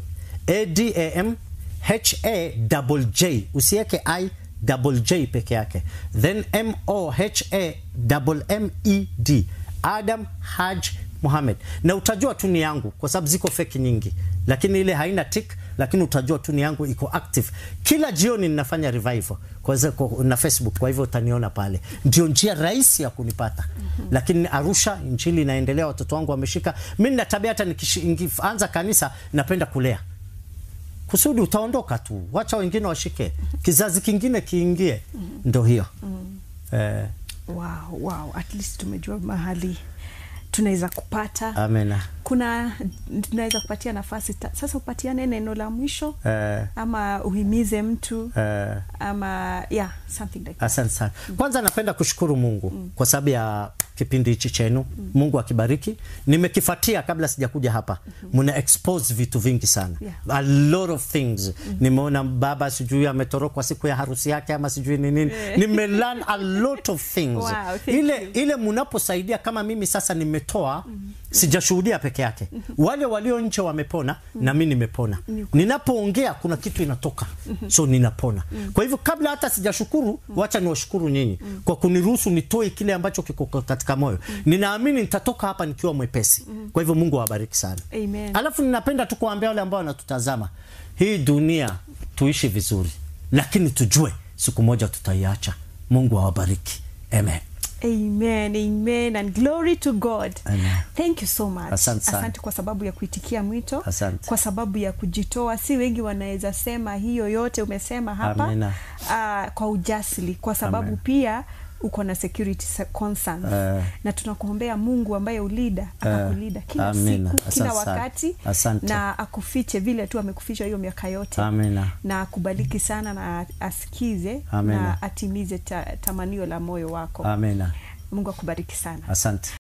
Adam H A double J usiweke I double J peke yake then M O H A double M E D Adam Haj Muhammad na utajua tu ni yangu kwa sababu ziko feki nyingi lakini ile haina tick lakini utajua tu ni yangu iko active kila jioni ninafanya revival kwa hizo- kwa- na Facebook kwa hivyo utaniona pale ndio njia rahisi ya kunipata lakini Arusha injili inaendelea watoto wangu wameshika mimi nina tabia hata nikishi- nikianza kanisa napenda kulea kusudi utaondoka tu wacha wengine washike kizazi kingine kiingie ndo hiyo eh, wow, wow. at least tumejua mahali tunaweza kupata amena kuna tunaweza kupatia nafasi ta, sasa upatiane neno la mwisho eh, ama uhimize mtu eh, ama yeah something like that. asante sana kwanza napenda kushukuru mungu kwa sababu ya kipindi hichi chenu mungu akibariki nimekifatia kabla sijakuja hapa mna expose vitu vingi sana Yeah. a lot of things nimeona baba sijui ametorokwa siku ya harusi yake ama sijui ni nini nimelearn a lot of things Wow, thank ile you. ile mnaposaidia kama mimi sasa nimetoa sijashuhudia peke yake wale walio nje wamepona na mi nimepona ninapoongea kuna kitu inatoka so ninapona kwa hivyo kabla hata sijashukuru wacha niwashukuru nyinyi kwa kuniruhusu nitoe kile ambacho kiko katika moyo ninaamini nitatoka hapa nikiwa mwepesi kwa hivyo mungu awabariki sana Amen. alafu ninapenda tu kuambia wale ambao wanatutazama hii dunia tuishi vizuri lakini tujue siku moja tutaiacha mungu awabariki amen amen amen and glory to god Amen. thank you so much Asante sana. kwa sababu ya kuitikia mwito Asante. kwa sababu ya kujitoa si wengi wanaweza sema hiyo yote umesema hapa Amina. uh, kwa ujasiri kwa sababu Amen. pia uko na security se- concerns Eh. na tunakuombea mungu ambaye ulida akakulida kila Amina. siku kila Asante sana. wakati Asante. na akufiche vile tu amekuficha hiyo miaka yote Amina. na akubariki sana na asikize Amina. na atimize ta, tamanio la moyo wako amina mungu akubariki sana asante